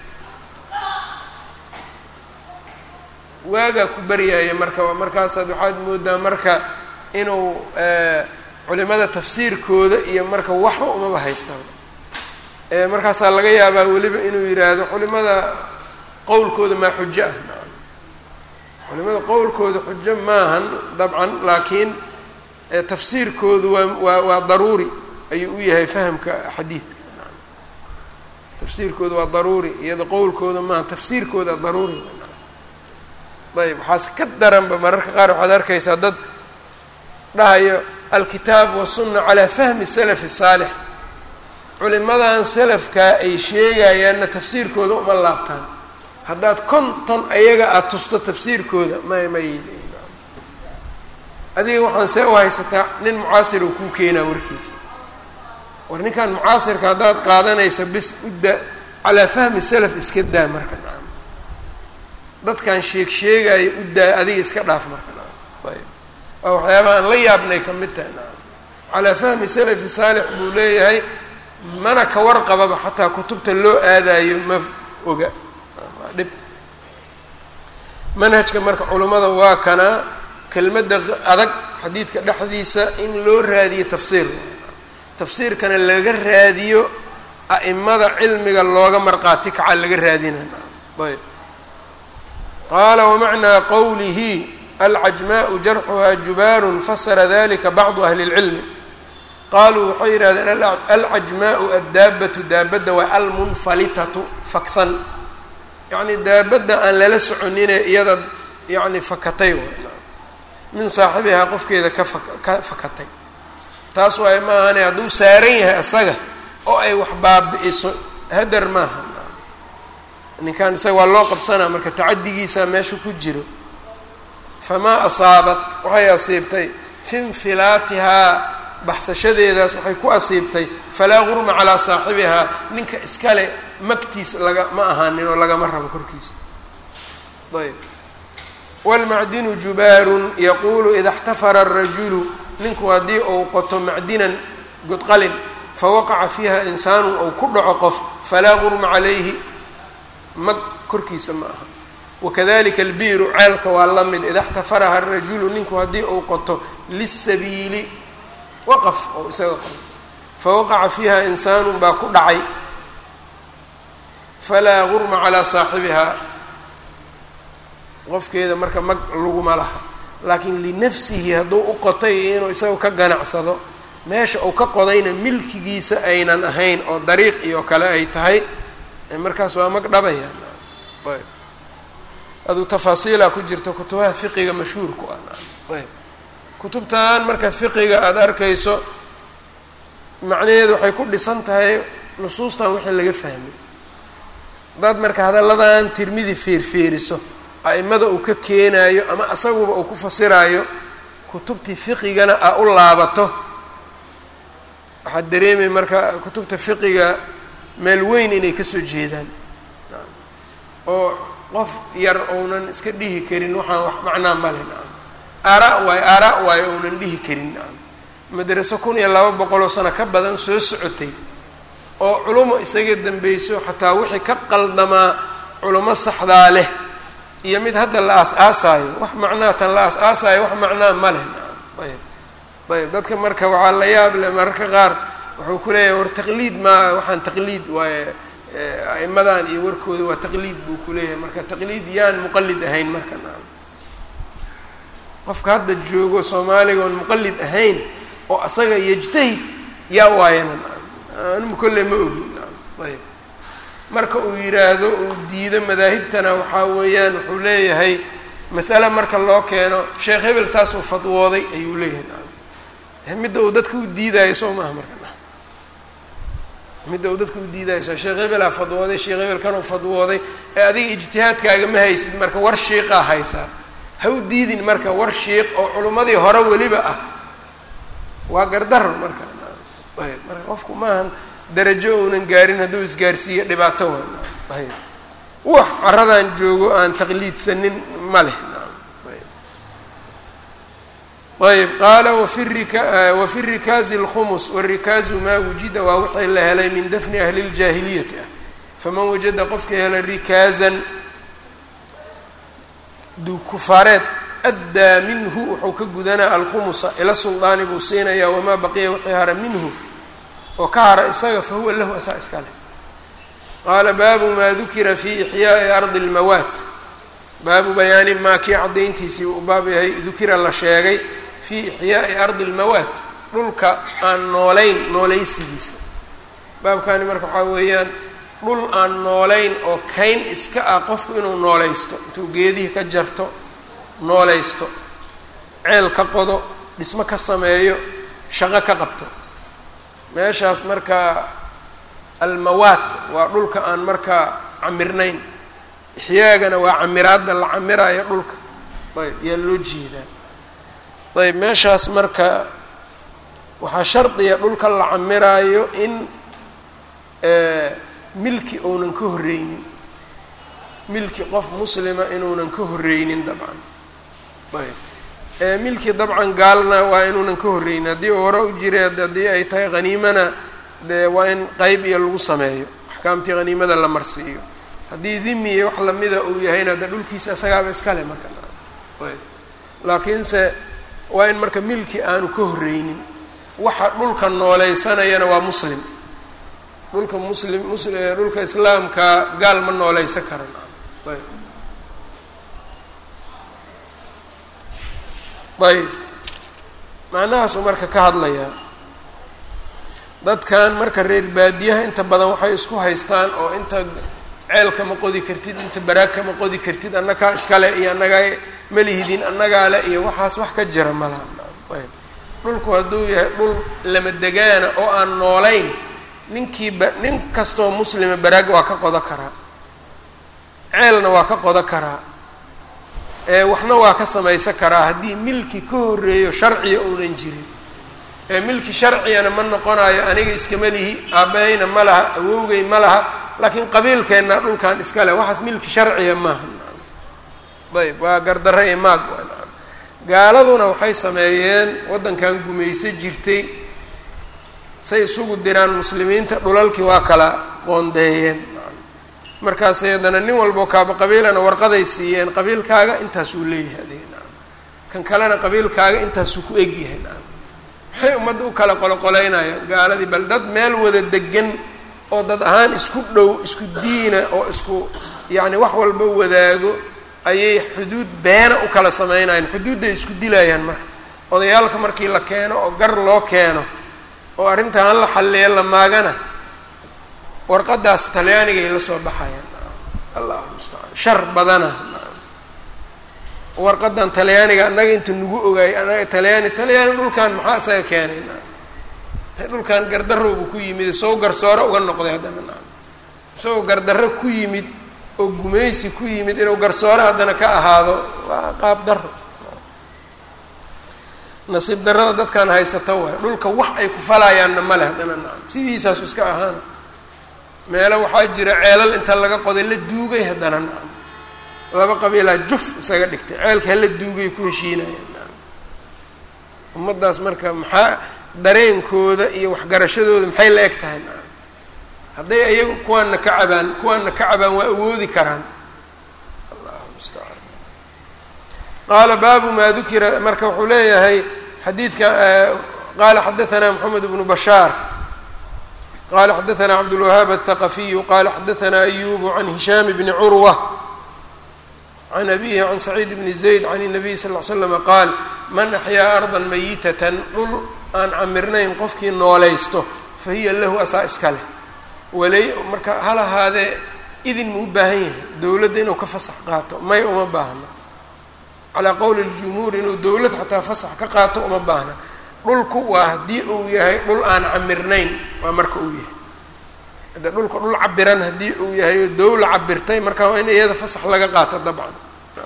waagaa ku baryaaya marka markaasaad waxaad moodaa marka inuu culimada tafsiirkooda iyo marka waxba umaba haystaan markaasaa laga yaabaa weliba inuu yidhaahdo culimada qowlkooda maa xujo ah culimada qowlkooda xujo maahan dabcan laakiin tafsiirkoodu waa waa waa daruuri ayuu u yahay fahamka xadiidka tafsiirkooda waa daruuri iyada qowlkooda maaha tafsiirkooda daruuri ayb waxaase ka daranba mararka qaar waxaad arkaysaa dad dhahayo alkitaab wasunna calaa fahmi salafi saalix culimadan salafkaa ay sheegayaanna tafsiirkooda uma laabtaan haddaad konton ayaga aada tusto tafsiirkooda may may adiga waxaan see u haysataa nin mucaasir uu kuu keenaa warkiisa war ninkan mucaasirka haddaad qaadanayso bis udda calaa fahmi salaf iska daa marka nacam dadkan sheeg sheegaya u daa adiga iska dhaaf marka nacam ayb waa waxyaabaha aan la yaabnay ka mid tahay nacam calaa fahmi salafi saalix buu leeyahay mana ka warqababa xataa kutubta loo aadayo ma oga waa dhib manhajka marka culummada waa kanaa kelmadda adag xadiidka dhexdiisa in loo raadiyo tafsiir tafsiirkana laga raadiyo a'imada cilmiga looga marqaati kaca laga raadinay ayb qaala wamacnaa qowlihi alcajmaءu jarxuha jubaaru fasara dalika bacdu ahli اlcilmi qaluu waxay yidhahdeen alcajmaءu addaabatu daabadda waa almunfalitatu faksan yacni daabadda aan lala soconine iyada yani fakatay min saaxibihaa qofkeeda ka fa ka fakatay taas waay maahane hadduu saaran yahay asaga oo ay wax baabi-iso hadar maaha ninkan isaga waa loo qabsanaa marka tacadigiisaa meesha ku jiro famaa asaabat waxay asiibtay fi infilaatihaa baxsashadeedaas waxay ku asiibtay falaa gurma calaa saaxibihaa ninka iskale magtiis laga ma ahaanin oo lagama rabo korkiisa ayb wاlmacdinu jubaarun yaquulu ida اxtafara الrajulu ninku haddii uu qoto macdinan godqalin fawaqaca fiiha insaanu ou ku dhaco qof falaa gurma calayhi mag korkiisa ma aha wakadalika albiiru ceelka waa la mid ida اxtafaraha الrajulu ninku haddii uu qoto lisabiili waqaf oo isaga qoto fawaqaca fiiha insaanu baa ku dhacay falaa gurma calaa saaxibihaa qofkeeda marka mag laguma laha laakiin linafsihi hadduu u qotay inuu isaga ka ganacsado meesha uu ka qodayna milkigiisa aynan ahayn oo dariiq iyo kale ay tahay markaas waa mag dhabaya ayb aduu tafaasiilaa ku jirta kutubaha fiqiga mashhuurku ah ayb kutubtan marka fiqiga aada arkayso macnaheedu waxay ku dhisan tahay nusuustan wixii laga fahmay haddaad marka hadalladan tirmidi feerfeeriso a'imada uu ka keenaayo ama asaguba uu ku fasiraayo kutubtii fiqigana aa u laabato waxaad dareemay marka kutubta fiqiga meel weyn inay kasoo jeedaan oo qof yar ounan iska dhihi karin waxaan wax macnaa male nacam aaraa waayo aaraa waayo ounan dhihi karin nacam madraso kun iyo laba boqoloo sano ka badan soo socotay oo culumo isaga dambeyso xataa wixii ka qaldamaa culamo saxdaa leh iyo mid hadda la aas-aasaayo wax macnaa tan la aas-aasaayo wax macnaa ma leh nacam ayb ayb dadka marka waxaa la yaab leh mararka qaar wuxuu ku leeyahay war taqliid maa waxaan taqliid waaye a'imadan iyo warkooda waa taqliid buu ku leeyahay marka taqliid yaan muqalid ahayn marka nacam qofka hadda joogo soomaaliga oon muqalid ahayn oo asaga yajtahid yaa waayana nacam anmu kolle ma ogi nacam ayb marka uu yidhaahdo uu diido madaahibtana waxaa weeyaan wuxuu leeyahay masale marka loo keeno sheekh hebel saasuu fadwooday ayuu leeyahay nacam midda uu dadka u diidaayo soo maaha marka nacam midda uu dadka u diidaayo soo sheekh hebelaa fadwooday sheekh hebel kanuu fadwooday ee adiga ijtihaadkaaga ma haysid marka war shiiqaa haysaa ha u diidin marka war shiiq oo culummadii hore weliba ah waa gardaro marka ayb marka qofku maahan darajo ounan gaarin hadduu isgaarsiiyo dhibaato waa ayb wax caradan joogo aan taqliidsanin ma leh ayb qaala wafi rika wafi rikaazi اlkhumus warikaazu maa wujida waa wixii la helay min dafni ahli اljaahiliyati ah faman wajada qofka hela rikaazan dukufaareed addaa minhu wuxuu ka gudanaa alkhumusa ila suldaani buu siinayaa wamaa baqiya wixii hara minhu oo ka hara isaga fahuwa lahu asaa iska leh qaala baabu maa dukira fi ixyaa'i ardi اlmawaat baabu bayaani maa kii caddayntiisii uu baab yahay dukira la sheegay fii ixyaa'i ardi اlmawaat dhulka aan noolayn noolaysigiisa baabkani marka waxaa weeyaan dhul aan noolayn oo kayn iska ah qofku inuu noolaysto intuu geedihii ka jarto noolaysto ceel ka qodo dhismo ka sameeyo shaqo ka qabto meeshaas marka almawaat waa dhulka aan markaa camirnayn ixyaagana waa camiraadda la camiraayo dhulka ayb yaa loo jeedaa ayb meeshaas marka waxaa shardiya dhulka la camiraayo in milki ounan ka horreynin milki qof muslima inuunan ka horreynin dabcan ayb milki dabcan gaalna waa inuunan ka horreynin haddii uu hore u jira haddii ay tahay haniimana dee waa in qeyb iyo lagu sameeyo axkaamtii haniimada la marsiiyo haddii dimi iyo wax lamida uu yahayna de dhulkiisa isagaaba iskale marka ayb laakiinse waa in marka milki aanu ka horreynin waxa dhulka nooleysanayana waa muslim dhulka muslim mus dhulka islaamka gaal ma nooleysan karan ayb ayb macnahaasuu marka ka hadlayaa dadkan marka reer baadiyaha inta badan waxay isku haystaan oo inta ceelka ma qodi kartid inta baraagka ma qodi kartid annagaa iskale iyo annagaa malihidin annagaa le iyo waxaas wax ka jira malaha ayb dhulku hadduu yahay dhul lama degaana oo aan noolayn ninkiiba nin kastoo muslima baraag waa ka qodo karaa ceelna waa ka qodo karaa ee waxna waa ka samaysan karaa haddii milki ka horreeyo sharciga uunan jirin ee milki sharcigana ma noqonayo aniga iskama lihi aabbahayna ma laha awowgay ma laha laakiin qabiilkeenna dhulkan iska leh waxaas milki sharciga maaha ayb waa gardarre ee maag waa nacam gaaladuna waxay sameeyeen waddankan gumayso jirtay say isugu diraan muslimiinta dhulalkii waa kala qoondeeyeen markaasay haddana nin walboo kaaba qabiilana warqaday siiyeen qabiilkaaga intaasuu leeyahay adiga nacam kan kalena qabiilkaaga intaasuu ku egyahay nacam maxay ummadda u kala qoloqoleynayaan gaaladii bal dad meel wada degan oo dad ahaan isku dhow isku diina oo isku yacni wax walba wadaago ayay xuduud beena u kala sameynayaan xuduudday isku dilayaan marka odayaalka markii la keeno oo gar loo keeno oo arrintan hala xalleeya la maagana warqadaas talyaanigay la soo baxayaan allahu mustacaan shar badana warqadan talyaaniga annaga inta nagu ogaayay annaga talyaani talyaani dhulkan maxaa isaga keenay dhulkan gardarowbu ku yimid isagoo garsoore uga noqday haddana nacam isagoo gardarro ku yimid oo gumaysi ku yimid inuu garsoore haddana ka ahaado waa qaab daro nasiib darrada dadkan haysato waay dhulka wax ay ku falayaanna ma leh haddana nacam sidiisaasu iska ahaana meelo waxaa jira ceelal inta laga qoday la duugay haddana nacam laba qabiilaa juf isaga dhigtay ceelka hala duugay ku heshiinayaan nacam ummaddaas marka maxaa dareenkooda iyo waxgarashadooda maxay la eg tahay nacam hadday ayagu kuwaanna ka cabaan kuwaanna ka cabaan waa awoodi karaan allahu mustacaan qaala baabu maa dukira marka wuxuu leeyahay xadiidka qaala xadaثna mxamed bnu bashaar qala xadaثna cabdالwahaab الthaqafiyu qala xadaثna ayubu can hishaam bni curwa can abihi can saciid bni zayd can الnabiy sal ll ly slama qaal man axyaa arda mayitatan dhul aan camirnayn qofkii noolaysto fahiya lahu asaa iska leh walay marka hal ahaadee idin ma u baahan yahay dowladda inuu ka fasax qaato may uma baahna calaa qowli ljumhuur inuu dowlad xataa fasax ka qaato uma baahna dhulku waa haddii uu yahay dhul aan camirnayn waa marka uu yahay de dhulka dhul cabiran haddii uu yahay oo dowla cabirtay marka waa in iyada fasax laga qaato dabcan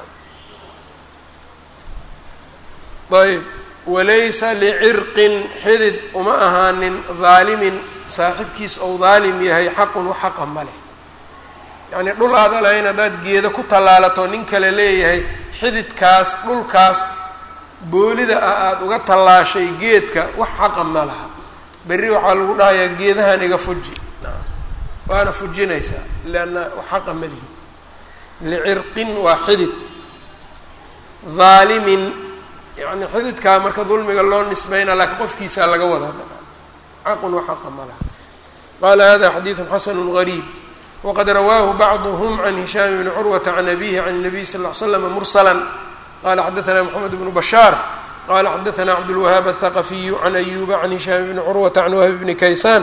ayb walaysa licirqin xidid uma ahaanin daalimin saaxibkiis ou daalim yahay xaqun wax xaqa ma leh yacnii dhul aada lahayn haddaad geeda ku tallaalato nin kale leeyahay xididkaas dhulkaas boolida ah aada uga tallaashay geedka wax xaqa ma laha berri waxaa lagu dhahayaa geedahan iga fuji waana fujinaysaa leanna wax xaqa ma lihi licirqin waa xidid daalimin yani xididkaa marka dulmiga loo nisbayna laakiin qofkiisaa laga wadaa dabcan xaqun wa xaqa ma laha qaala hada xadiidu xasanu gariib waqad rawaahu bacduhm can hishaam bni curwata can abihi can الnabiy sal ll ly slam mursala qala xadaثna mxamed bnu bashaar qala xadaثna cabdالwahaab الthaqafiyu can ayuba can hishaam bni curwata can wahb bni kaysaan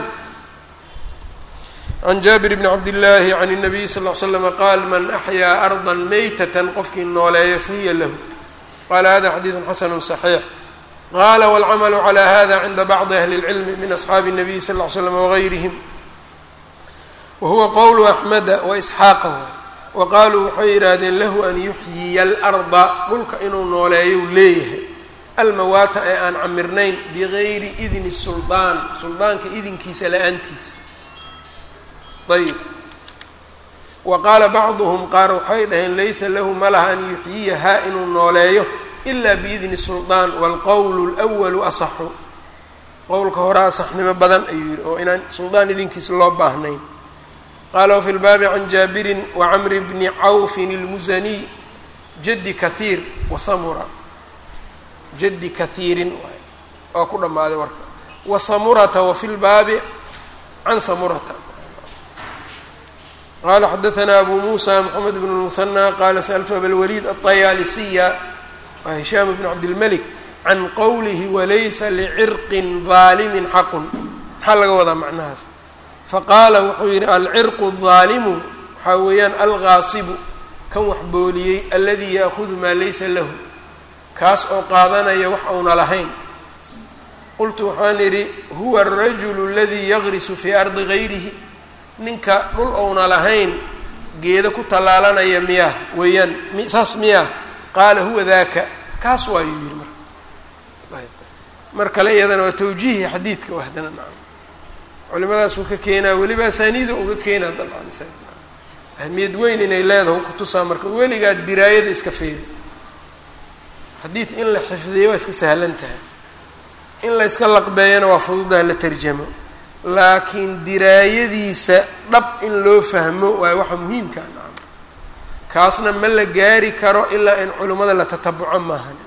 can jaabir bni cabdillaahi can الnabiy sal ll ly slama qaal man axyaa arda maytata qofkii nooleeyo fahiya lahu qala hada xadiidu xasanu صaxiix qala wاlcamalu calى hada cinda bacdi ahli اlcilmi min asxaabi الnabiy sal ll ly slam wagayrihim wahuwa qowlu axmeda waisxaaqa wa qaaluu waxay yidhaahdeen lahu an yuxyiya alarda dhulka inuu nooleeyo leeyahay almawaata ee aan camirnayn bigayri idni suldaan suldaanka idinkiisa la-aantiis ayb wa qaala bacduhum qaar waxay dhaheen laysa lahu ma laha an yuxyiyahaa inuu nooleeyo ila biidni suldaan waalqowlu lwalu asaxu qowlka hore asaxnimo badan ayuu yihi oo inaan suldaan idinkiisa loo baahnayn qaala wafi lbaabi can jaabirin wacamri bni cawfin ilmusaniy jaddi kahiir wasamura jaddi kahiirin waa ku dhammaaday warka wasamurata wafi lbaabi can samurata qala xadaثna abu musa mxamed bn الmuhanى qala sأltu abalwaliid aلطayaalisiya waa hishaam bn cabdilmalik can qowlihi walaysa licirqin ظaalimin xaqun maxaa laga wadaa macnahaas faqaala wuxuu yihi alcirqu الظaalimu waxaa weeyaan algaasibu kan wax booliyey aladi yaakudu maa laysa lahu kaas oo qaadanaya wax auna lahayn qultu waxaan idhi huwa الrajul اladii yagrisu fii ardi gayrihi ninka dhul ouna lahayn geeda ku tallaalanaya miyaa weeyaan saas miyaa qaala huwa daaka kaas waayuu yihi marka ayb mar kale iyadana waa tawjiihi xadiidka u haddana nacam culimadaasuu ka keenaa weliba asaaniida uga keenaa dabcan isaga ahmiyad weyn inay leedahay kutusaa marka weligaa diraayada iska feeri xadiid in la xifdiyo waa iska sahlan tahay in la yska laqbeeyana waa fududaha la tarjamo laakiin diraayadiisa dhab in loo fahmo waayo waxa muhiimkaa nacam kaasna ma la gaari karo ilaa in culimmada la tatabuco maahan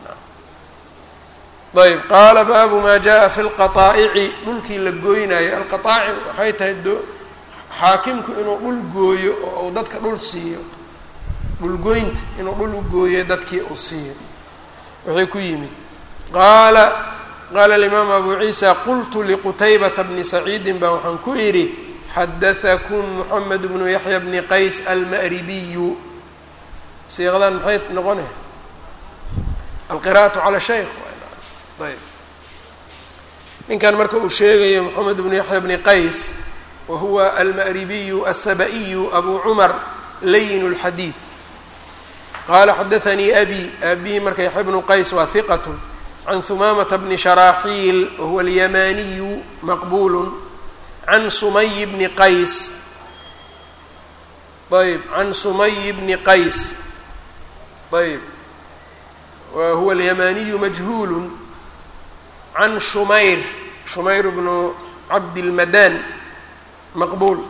ayb qaala baabu maa jaa fi lqataa'ici dhulkii la gooynayo alqataa'ic waxay tahay do xaakimku inuu dhul gooyo oo uu dadka dhul siiyo dhulgoynta inuu dhul u gooyo dadkii uu siiyo waxay ku yimid qaala qaala alimaamu abu ciisa qultu liqutaybata bni saciidin baa waxaan ku idhi xadatakum moxamed bnu yaxya bni qays alma'ribiyu siiqadan maxay noqone alqira'atu cala shaykh ayb ninkan marka uu sheegayo moxamed bnu yaxya bni qays wa huwa alma'ribiyu asaba-iyu abu cumar layin اlxadiid qaala xadaanii abi abi marka yaxya bnu qays waa hiqat can humamata bni sharaaxiil wahuwa alyamaniyu maqbulu can sumay bni qays ayb can sumay bni qays ayb wa huwa alyamaniyu majhuulu can shumayr shumayr bnu cabdilmadan maqbuul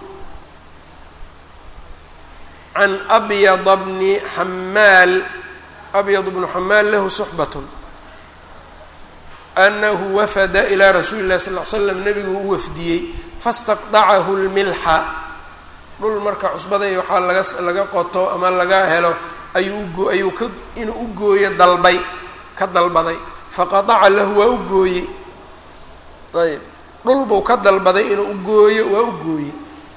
can abyada bni xamaal abyad bnu xamaal lahu suxbat anahu wafada ilaa rasuuli llahi sal l slam nabigu u wafdiyey fastaqdacahu lmilxa dhul marka cusbaday waxaa laga laga qoto ama laga helo ayuu ayuu ka inuu u gooyo dalbay ka dalbaday faqadaca lahu waa u gooyey ayb dhul buu ka dalbaday inuu u gooyo waa u gooyey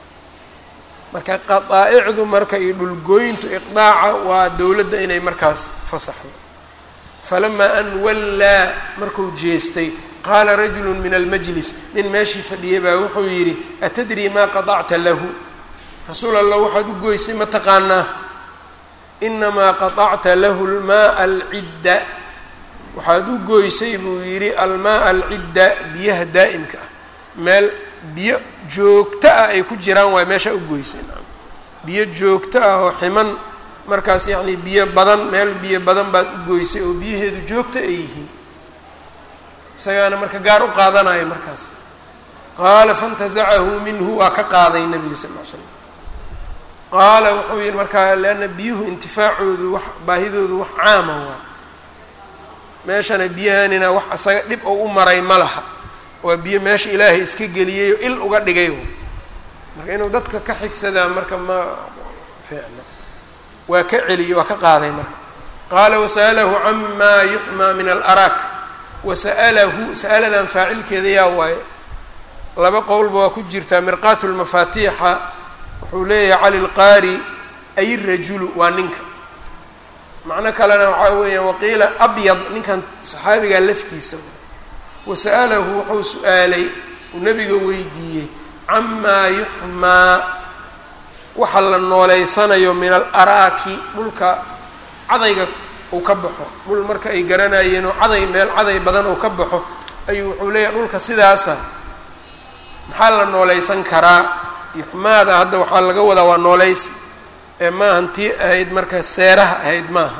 marka qadaa'icdu marka iyo dhulgooyintu iqdaaca waa dowladda inay markaas fasaxdo falamaa an wallaa markuu jeestay qaala rajulu min almajlis nin meeshii fadhiyay baa wuxuu yidhi atadrii maa qadacta lahu rasuul allah waxaad u goysay ma taqaanaa inamaa qadacta lahu lmaaa alcidda waxaad u goysay buu yidhi almaaa alcidda biyaha daa'imka ah meel biyo joogto ah ay ku jiraan waay meeshaa u goysay biyo joogto ah oo ximan markaas yacni biyo badan meel biyo badan baad u goysay oo biyaheedu joogto ay yihiin isagaana marka gaar u qaadanaya markaas qaala faintazacahu minhu waa ka qaaday nabiga sal ll ly slam qaala wuxuu yihi markaa leanna biyuhu intifaacoodu wax baahidoodu wax caama waa meeshana biyahanina wax isaga dhib oo u maray ma laha waa biyo meesha ilaahay iska geliyay oo il uga dhigay marka inuu dadka ka xigsadaa marka ma fiicno waa ka celiyey waa ka qaaday marka qaala wasa'alahu camaa yuxmaa min alaraak wasa'alahu sa'aladan faacilkeeda yaa waaye laba qowlba waa ku jirtaa mirqaat lmafaatiixa wuxuu leeyahay cali lqaari ay rajulu waa ninka macno kalena waxaa weeyaan waqiila abyad ninkan saxaabigaa laftiisa wasa'alahu wuxuu su-aalay uu nabiga weydiiyey camaa yuxmaa waxa la nooleysanayo min alaraaki dhulka cadayga uu ka baxo dhul marka ay garanayeen oo caday meel caday badan uu ka baxo ayuu wuxuu leeyahay dhulka sidaasa maxaa la nooleysan karaa yuxmaada hadda waxaa laga wadaa waa nooleysi ee maahan tii ahayd marka seeraha ahayd maaha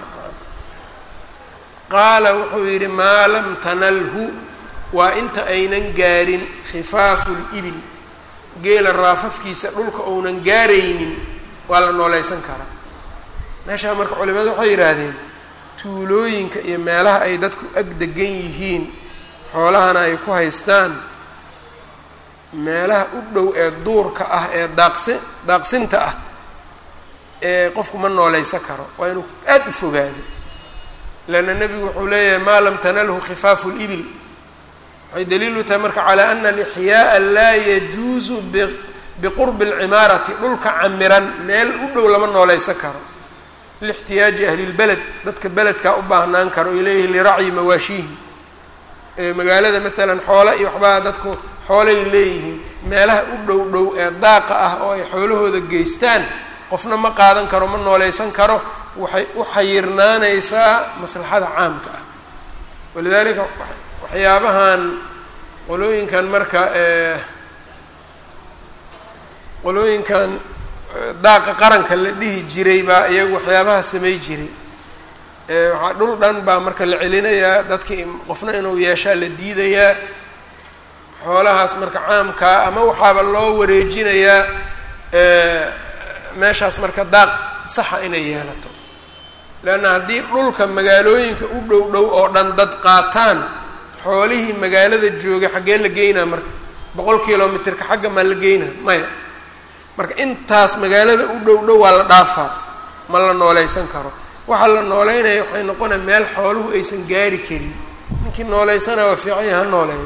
qaala wuxuu yidhi maa lam tanalhu waa inta aynan gaarin khifaafu libil geela raafafkiisa dhulka ounan gaaraynin waa la nooleysan karaa meeshaa marka culimadu waxay yidhaahdeen tuulooyinka iyo meelaha ay dadku ag degan yihiin xoolahana ay ku haystaan meelaha u dhow ee duurka ah ee daaqsi daaqsinta ah ee qofku ma nooleysan karo waa inuu aada u fogaado leanna nebigu wuxuu leeyahay maa lam tanalhu khifaafu libil waxay daliilu tahay marka calaa ana alixyaaa laa yajuusu biqurbi alcimaarati dhulka camiran meel u dhow lama nooleysan karo lixtiyaaji ahlilbeled dadka beledkaa u baahnaan karo ilayhi liracyi mawaashiihim magaalada maalan xoole iyo waxbaa dadku xoolay leeyihiin meelaha u dhow dhow ee daaqa ah oo ay xoolahooda geystaan qofna ma qaadan karo ma nooleysan karo waxay u xayirnaanaysaa maslaxada caamka ah walidaalika waxyaabahan qolooyinkan marka qolooyinkan daaqa qaranka la dhihi jiray baa iyagu waxyaabaha samay jiray waxaa dhul dhan baa marka la celinayaa dadkii qofna inuu yeeshaa la diidayaa xoolahaas marka caamkaa ama waxaaba loo wareejinayaa meeshaas marka daaq saxa inay yeelato leanna haddii dhulka magaalooyinka u dhow dhow oo dhan dad qaataan xoolihii magaalada joogay xaggee la geynaa marka boqol kilomitrka xagga maa la geynaa maya marka intaas magaalada u dhow dhow waa la dhaafaa ma la nooleysan karo waxaa la nooleynaya waxay noqonaya meel xooluhu aysan gaari karin ninkii nooleysana waa fiican yaha ha nooleeyo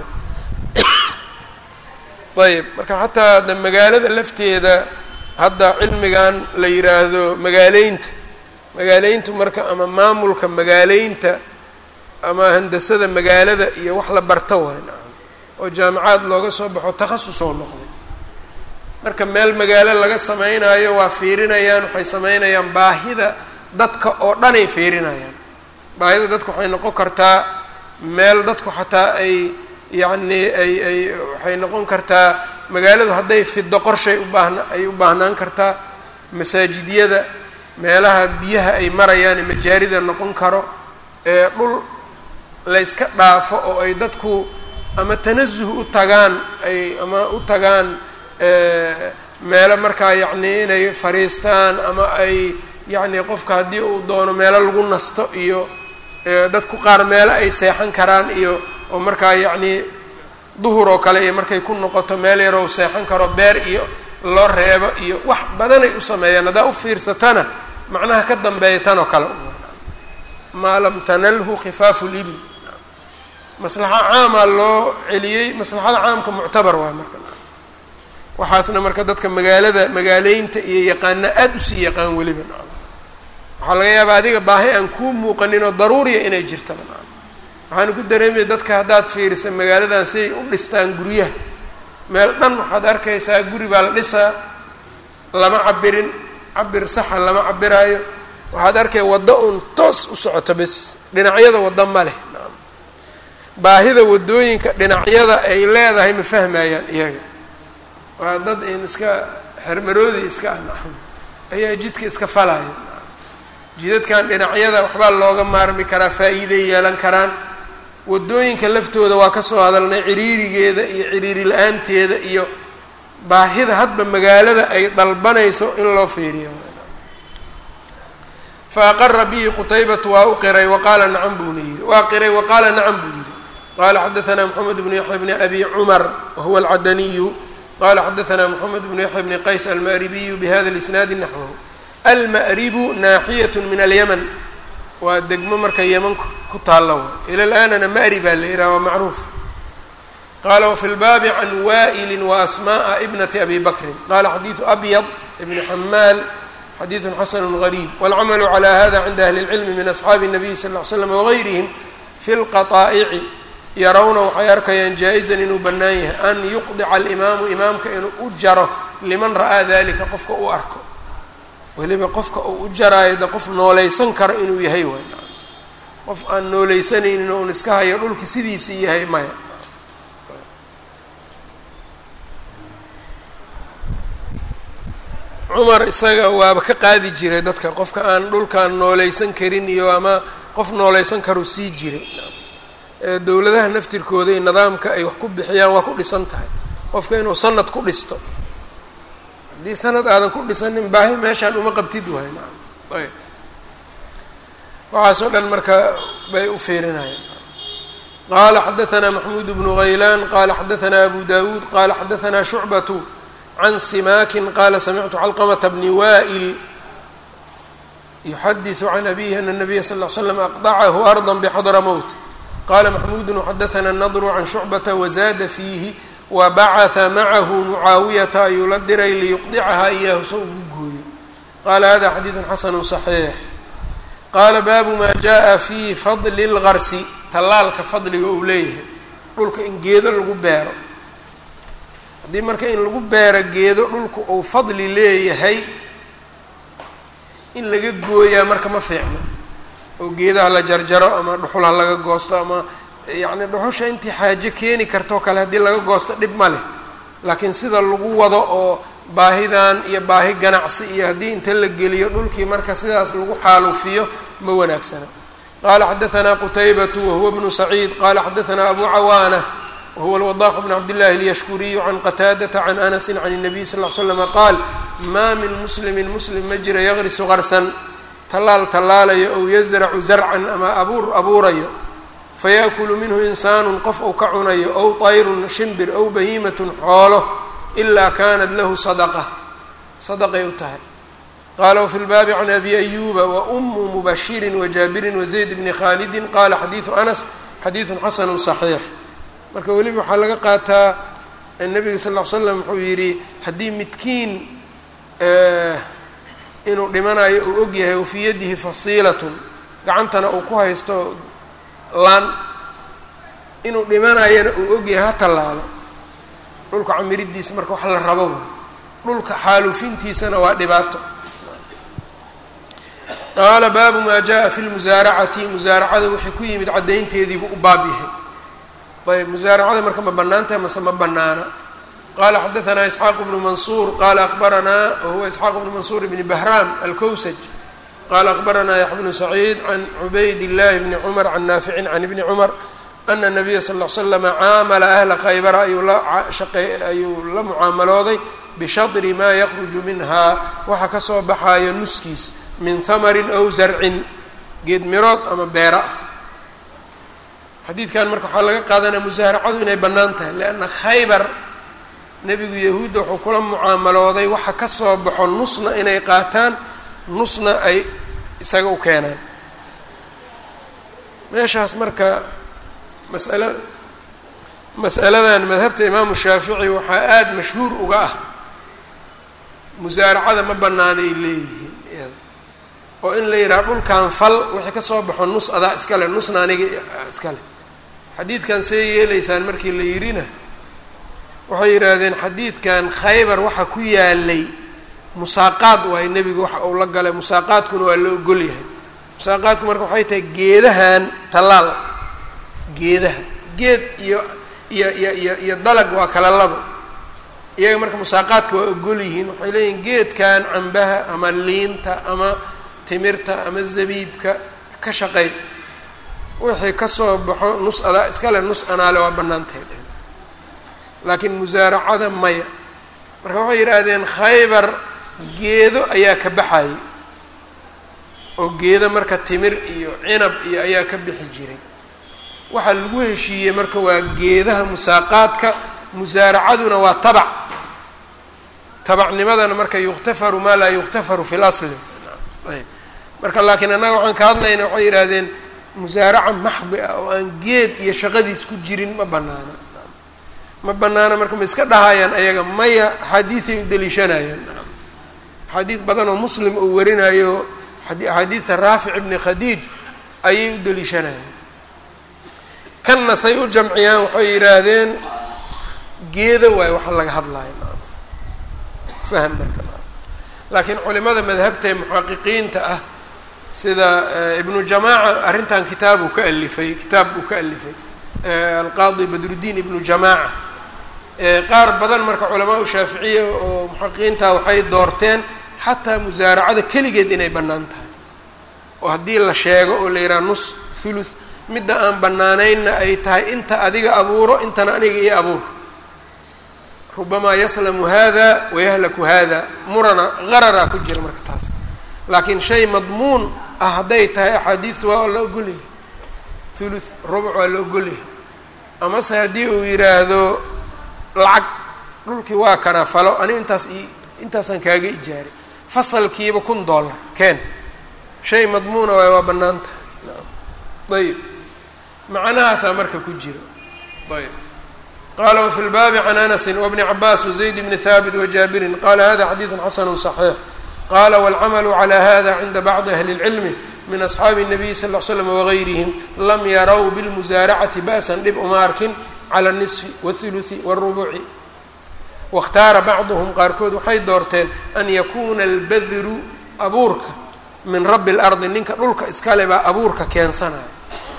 ayb marka xataa de magaalada lafteeda hadda cilmigan la yiraahdo magaaleynta magaaleyntu marka ama maamulka magaaleynta ama handasada magaalada iyo wax la barto waay nacam oo jaamacaad looga soo baxo takhasus oo noqday marka meel magaalo laga sameynaayo waa fiirinayaan waxay sameynayaan baahida dadka oo dhanay fiirinayaan baahida dadka waxay noqon kartaa meel dadku xataa ay yacni ay ay waxay noqon kartaa magaaladu hadday fido qorshay ubaahna ay u baahnaan kartaa masaajidyada meelaha biyaha ay marayaan ee majaarida noqon karo ee dhul la yska dhaafo oo ay dadku ama tanasuh u tagaan ay ama u tagaan meelo markaa yacni inay fariistaan ama ay yacni qofka haddii uu doono meelo lagu nasto iyo dadku qaar meelo ay seexan karaan iyo oo markaa yacni duhur oo kale iyo markay ku noqoto meel yaroo seexan karo beer iyo loo reebo iyo wax badanay u sameeyaan haddaa u fiirsatana macnaha ka dambeeya tan oo kale maa lam tanalhu khifaafu libil maslaxa caamaa loo celiyey maslaxada caamka muctabar waay marka waxaasna marka dadka magaalada magaaleynta iyo yaqaana aada usii yaqaan weliba waxaa laga yaabaa adiga baahi aan kuu muuqanin oo daruuriya inay jirtaba waxaana ku dareemaya dadka haddaad fiirisa magaaladan siay u dhistaan guryaha meel dhan waxaad arkaysaa guri baa la dhisaa lama cabirin cabir saxa lama cabiraayo waxaad arkaya waddo un toos u socoto bes dhinacyada waddo ma leh baahida waddooyinka dhinacyada ay leedahay ma fahmayaan iyaga waa dad in iska xermaroodi iska anacam ayaa jidka iska falaya jidadkan dhinacyada waxbaa looga maarmi karaa faa-iiday yeelan karaan waddooyinka laftooda waa kasoo hadalnay ciriirigeeda iyo ciriiri la-aanteeda iyo baahida hadba magaalada ay dalbanayso in loo fiiriyo fa aqara bihi qutaybatu waa u qiray waqaala nacam buuna yihi waa qiray waqaala nacam buu yihi qala xadaثna mxamed bnu yaxya bni abi cumar wahuwa alcadaniyu qala xadaثna mxamed bnu yaxya bni qays alma'ribiyu bihada اlisnaadi naxwahu alma'ribu naaxiyat min alyaman waa degmo marka yeman ku taalla wa ila laanana ma'ri baa la yidhaha waa macruuf qala wafi lbaabi can wa'ili waasmaءa ibnati abi bakrin qala xadiiثu abyad ibni xamaal xadiiثu xasanu غariib wاlcamalu calى hada cinda ahli اlcilmi min asxaabi الnabiy sal ll ly slam wagayrihim fi lqaطaa'ici yarawna waxay arkayaan jaa-izan inuu bannaan yahay an yuqdica alimaamu imaamka inuu u jaro liman ra'aa dalika qofka u arko weliba qofka uu u jaraayo de qof noolaysan karo inuu yahay waay qof aan noolaysanaynin oun iska hayo dhulki sidiisii yahay maya cumar isaga waaba ka qaadi jiray dadka qofka aan dhulkaan noolaysan karin iyo ama qof noolaysan karu sii jiray dowladaha naftirkooda iyo nidaamka ay wax ku bixiyaan waa ku dhisan tahay qofka inuu sanad ku dhisto haddii sanad aadan ku dhisanin baahi meeshaan uma qabtid waay naam ayb waxaasoo dhan marka bay u fiirinayaan qala xadaثna maxmuud bnu haylaan qala xadaثna abu dawuud qala xadaثna shucbatu can simakin qala samictu calqmta bni wa'il yuxadiثu can abihi ana الnabiya sal ll slam aqdacahu arضa bxadra mowt qala maxmuud xadaثna الnadru can shucbata wazada fiihi wabacaثa macahu mucaawiyata ayuu la diray liyuqdicaha iyahu so ugu gooyo qala hada xadiiثu xasanu صaxiix qaala baabu maa jaءa fi fadli اlgarsi tallaalka fadliga uu leeyahay dhulka in geedo lagu beero haddii marka in lagu beero geedo dhulka uu fadli leeyahay in laga gooyaa marka ma fiicno oo geedaha la jarjaro ama dhuxul ha laga goosto ama yacni dhuxusha intii xaajo keeni kartoo kale haddii laga goosto dhib ma leh laakiin sida lagu wado oo baahidan iyo baahi ganacsi iyo haddii inta la geliyo dhulkii marka sidaas lagu xaalufiyo ma wanaagsana qala xadaثna qutaybatu wahuwa bnu saciid qala xadaثna abu cawaana wahuwa lwadax bn cabdillahi اlyashkuriyu can qataadata can anasi can الnabiy sal ll slama qaal maa min muslimi muslim ma jira yaqrisu qarsan tallaal tallaalayo ow yazracu zarcan ama abuur abuurayo fayaأkulu minhu insaanu qof ou ka cunayo ow طayrun shimbir ow bahiimatun xoolo ilaa kanat lahu sadaqa sadaqay u tahay qala wfi lbaabi can abi ayuba waumu mubashirin wajaabirin wazayd bni khalidi qala xadiidu anas xadiidu xasanu صaxiix marka weliba waxaa laga qaataa nabiga sal l slam wuxuu yidhi haddii midkiin inuu dhimanayo uu og yahay wafii yadihi fasiilatun gacantana uu ku haysto laan inuu dhimanayana uu ogyahay ha tallaalo dhulka camiridiisa marka wax la rabo wa dhulka xaalufintiisana waa dhibaato qaala baabu maa jaa fi lmusaaracati musaaracada waxay ku yimid caddaynteediibuu u baab yahay ayb musaaracada marka ma bannaan tahay mase ma bannaana qala xadaanaa isxaaq bnu mansuur qala akhbaranaa wahuwa isxaaq bnu mansuur bni bahraam alkowsaj qala akhbaranaa yaxya bnu saciid can cubayd illahi bni cumar can naaficin can ibni cumar ana nabiya sal l slama caamala ahla khaybara ayuu la ayuu la mucaamalooday bishadri maa yakruju minhaa waxa kasoo baxaayo nuskiis min hamarin aw zarcin geed mirood ama beera ah xadiidkan marka waxaa laga qaadanaya musaaracadu inay bannaan tahay lianna khaybar nebigu yahuudda wuxuu kula mucaamalooday waxa ka soo baxo nusna inay qaataan nusna ay isaga u keenaan meeshaas marka masala mas'aladan madhabta imaamu shaafici waxaa aada mashhuur uga ah musaaracada ma bannaanay leeyihiin iyada oo in la yidhaha dhulkan fal wixii ka soo baxo nus adaa iskale nusna aniga iskale xadiidkan see yeelaysaan markii la yidhina waxay yidhaahdeen xadiidkan khaybar waxa ku yaalay musaaqaad waayo nebigu waxa uu la galay musaaqaadkuna waa la ogol yahay musaaqaadku marka waxay tahay geedahan tallaal geedaha geed iyo iyo iyo iyo iyo dalag waa kala labo iyaga marka musaaqaadka waa ogol yihiin waxay leeyihin geedkan cambaha ama liinta ama timirta ama zabiibka ka shaqey wixii kasoo baxo nus adaa iskale nus anaale waa bannaantahay dheh laakiin musaaracada maya marka waxay yidhaahdeen khaybar geedo ayaa ka baxayay oo geedo marka timir iyo cinab iyo ayaa ka bixi jiray waxaa lagu heshiiyey marka waa geedaha musaaqaadka musaaracaduna waa tabac tabacnimadana marka yukhtafaru maa laa yukhtafaru fi lasli ayb marka laakiin annaga waxaan ka hadlayna waxay yidhaahdeen musaaraca maxdi ah oo aan geed iyo shaqadiis ku jirin ma banaana ma banaana marka ma iska dhahayaan ayaga maya axaadiiday u deliishanayaan axaadiid badan oo muslim uu warinayo axaadiidta raafic ibni khadiij ayay u deliishanayaan kanna say u jamciyaan waxay yidhaahdeen geeda waayo waxa laga hadlaya fahm marka laakiin culimada madhabta ee muxaqiqiinta ah sida ibnu jamaaca arrintan kitaab uu ka alifay kitaab uu ka alifay alqaadi badrudiin ibnu jamaaca qaar badan marka culamaa u shaaficiya oo muxaqiqiinta waxay doorteen xataa musaaracada keligeed inay bannaan tahay oo haddii la sheego oo la yidhaha nus thuluth midda aan bannaanaynna ay tahay inta adiga abuuro intana aniga iyo abuur rubamaa yaslamu hada wayahlaku hada murana qararaa ku jira marka taas laakiin shay madmuun ah hadday tahay axaadiistu waa la ogolyahay thuluth rubuc waa la ogolyahay amase haddii uu yidhaahdo lacag dhulkii waa kana falo ani intaas i intaasaan kaaga ijaaray fasalkiiba kun dollar keen shay madmuuna waay waa bannaan tahay ayib macnahaasaa marka ku jira ayb qala wfi lbaabi can anasi wbni cabaas wazayd bni haabit wajaabirin qala hada xadiidu xasanu صaxiix qala wاlcamalu clى hada cinda bacdi ahli اlcilmi min asxaabi الnabiy sal ll slam wagayrihim lam yarow bilmusaaracati ba'san dhib uma arkin clى الnisfi wاthuluثi wاrubuci waاkhtaara bacduhm qaarkood waxay doorteen an yakuna albadru abuurka min rabi اlardi ninka dhulka iskale baa abuurka keensanaya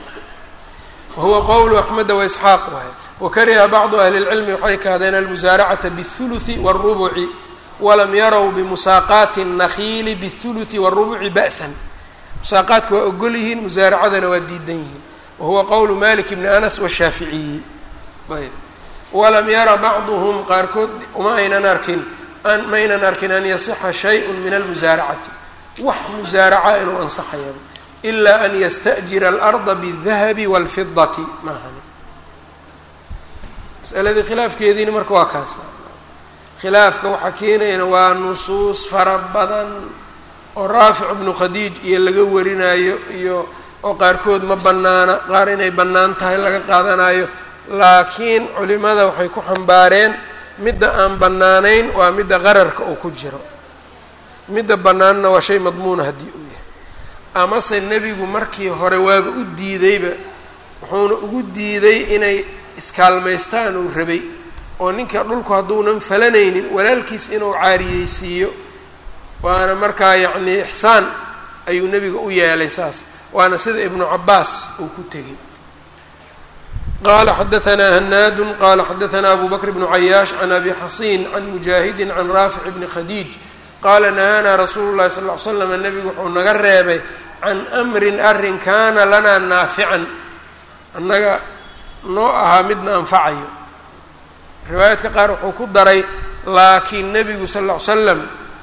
wahuwa qowlu axmeda waisxaaq waay wakariha bacdu ahli اlcilmi waxay kahdeen almusaaracata bالthuluثi wالrubuci walam yarow bimusaaqaati الnakiili bالthuluثi wالrubuci ba'san musaaqaadka waa ogol yihiin musaaracadana waa diidan yihiin wahuwa qowlu malik bni anas washaaficiyi ayb walam yara bacduhm qaarkood uma aynan arkin ma aynan arkin an yasixa shayء min almusaaracati wax musaaraca inuu ansaxayaba ilaa an yasta'jira alarda bالdahabi wاlfidati maahani masaladii khilaafkeediina marka waa kaas khilaafka waxaa keenayana waa nusuus fara badan oo raafic ibnu khadiij iyo laga warinayo iyo oo qaarkood ma bannaana qaar inay bannaan tahay laga qaadanayo laakiin culimada waxay ku xambaareen midda aan bannaanayn waa midda qararka uu ku jiro midda bannaanna waa shay madmuuna haddii uu yahay amase nebigu markii hore waaba u diidayba wuxuuna ugu diiday inay iskaalmaystaan uu rabay oo ninka dhulku hadduunan falanaynin walaalkiis inuu caariyeysiiyo waana markaa yacnii ixsaan ayuu nebiga u yeelay saas waana sida ibnu cabaas uu ku tegey qala xadaanaa hanaadu qala xadaanaa abu bakr bnu cayaash can abi xasiin can mujaahidi can raafic bni khadiij qaala nahaanaa rasuulu llahi sal ly slam nebigu wuxuu naga reebay can amrin arrin kaana lanaa naafican annaga noo ahaa midna anfacayo riwaayaadka qaar wuxuu ku daray laakiin nebigu sal ll ly slam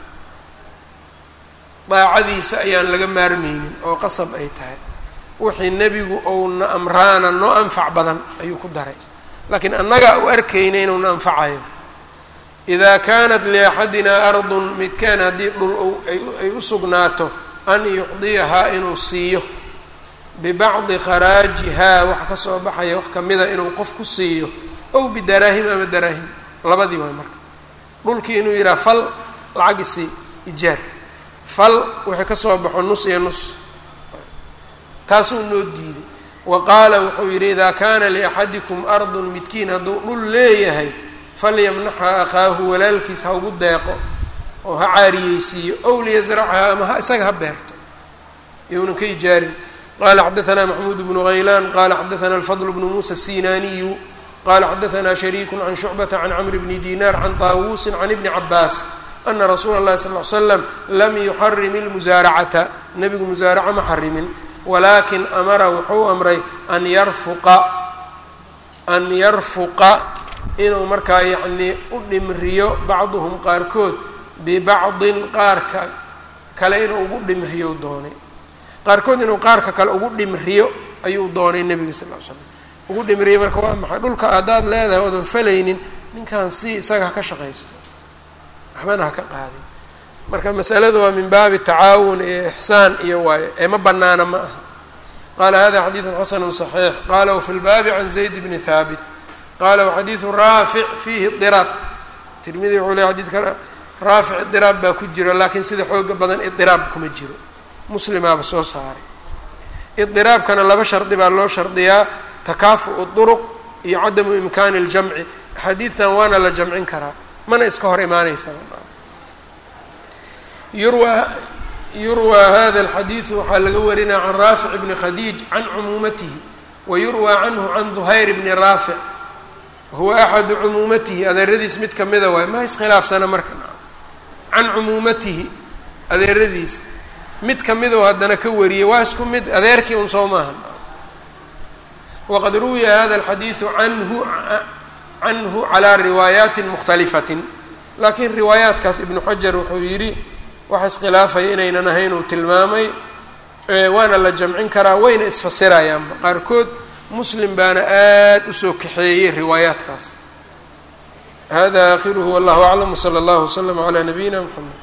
daacadiisa ayaan laga maarmaynin oo qasab ay tahay wixii nebigu ouna amraana noo anfac badan ayuu ku daray laakiin annagaa u arkayna inuuna anfacayo idaa kaanat liaxadinaa ardun midkaan haddii dhul ay u sugnaato an yucdiyahaa inuu siiyo bibacdi kharaajihaa wax ka soo baxaya wax kamida inuu qof ku siiyo ow bidaraahim ama daraahim labadii waay marka dhulkii inuu yidhaha fal lacag isii ijaar fal wixii ka soo baxo nus iyo nus taasuu noo diiday wa qaala wuxuu yidhi idaa kaana liaxadikum ardun midkiin hadduu dhul leeyahay falyamnaxa akhaahu walaalkiis ha ugu deeqo oo ha caariyeysiiyo ow liyasracha ama ha isaga ha beerto iyounan ka ijaarin qala xadaanaa maxmuud bnu haylaan qala xadaanaa alfadl bnu muusa الsinaaniyu qala xadaanaa shariiku can shucbata can camr bni dinar can taawuusin can ibni cabaas ana rasuula اllahi sal ly slam lam yuxarim اlmusaaracata nebigu musaaraca ma xarimin walaakin amara wuxuu amray an yarfuqa an yarfuqa inuu markaa yacnii u dhimriyo bacduhum qaarkood bibacdin qaarka kale inuu ugu dhimriyo doonay qaarkood inuu qaarka kale ugu dhimriyo ayuu doonay nebiga sal ly slam ugu dhimriyo marka waa maxay dhulka haddaad leedahay oodan falaynin ninkan si isaga ha ka shaqaysto waxbana ha ka qaadin marka masaladu waa min baabi tacaawun iyo ixsaan iyo waayo ee ma banaana ma aha qala hada xadiidu xasanu صaxiix qala wfi lbaabi can zayd bni haabit qala waxadiidu raafic fiihi diraab tirmidi wuxuu ley xadidka raafic idiraab baa ku jiro laakiin sida xooga badan idiraab kuma jiro muslimaaba soo saaray idiraabkana laba shardi baa loo shardiyaa takaafu'u duruq iyo cadamu imkaani اljamci axaadiidtan waana la jamcin karaa mana iska hor imaanaysa yurwa yurwى hada اlxadiidu waxaa laga warinaya can raafic bni khadiij can cumuumatihi wa yurwى canhu can duhayr bni raafic huwa axadu cumuumatihi adeeradiis mid kamida waay ma iskhilaafsana marka can cumuumatihi adeeradiis mid kamidoo haddana ka wariyay waa isku mid adeerkii un soo maaha waqad ruwiya hada alxadiidu anhu canhu calaa riwaayaati mukhtalifatin laakiin riwaayaatkaas ibnu xajar wuxuu yidhi waxa iskhilaafaya inaynan ahayn uu tilmaamay waana la jamcin karaa wayna isfasirayaanba qaarkood muslim baana aada usoo kaxeeyey riwaayaatkaas hada akhiruhu wallahu aclam wsala allahu waslama calaa nabiyina mxamed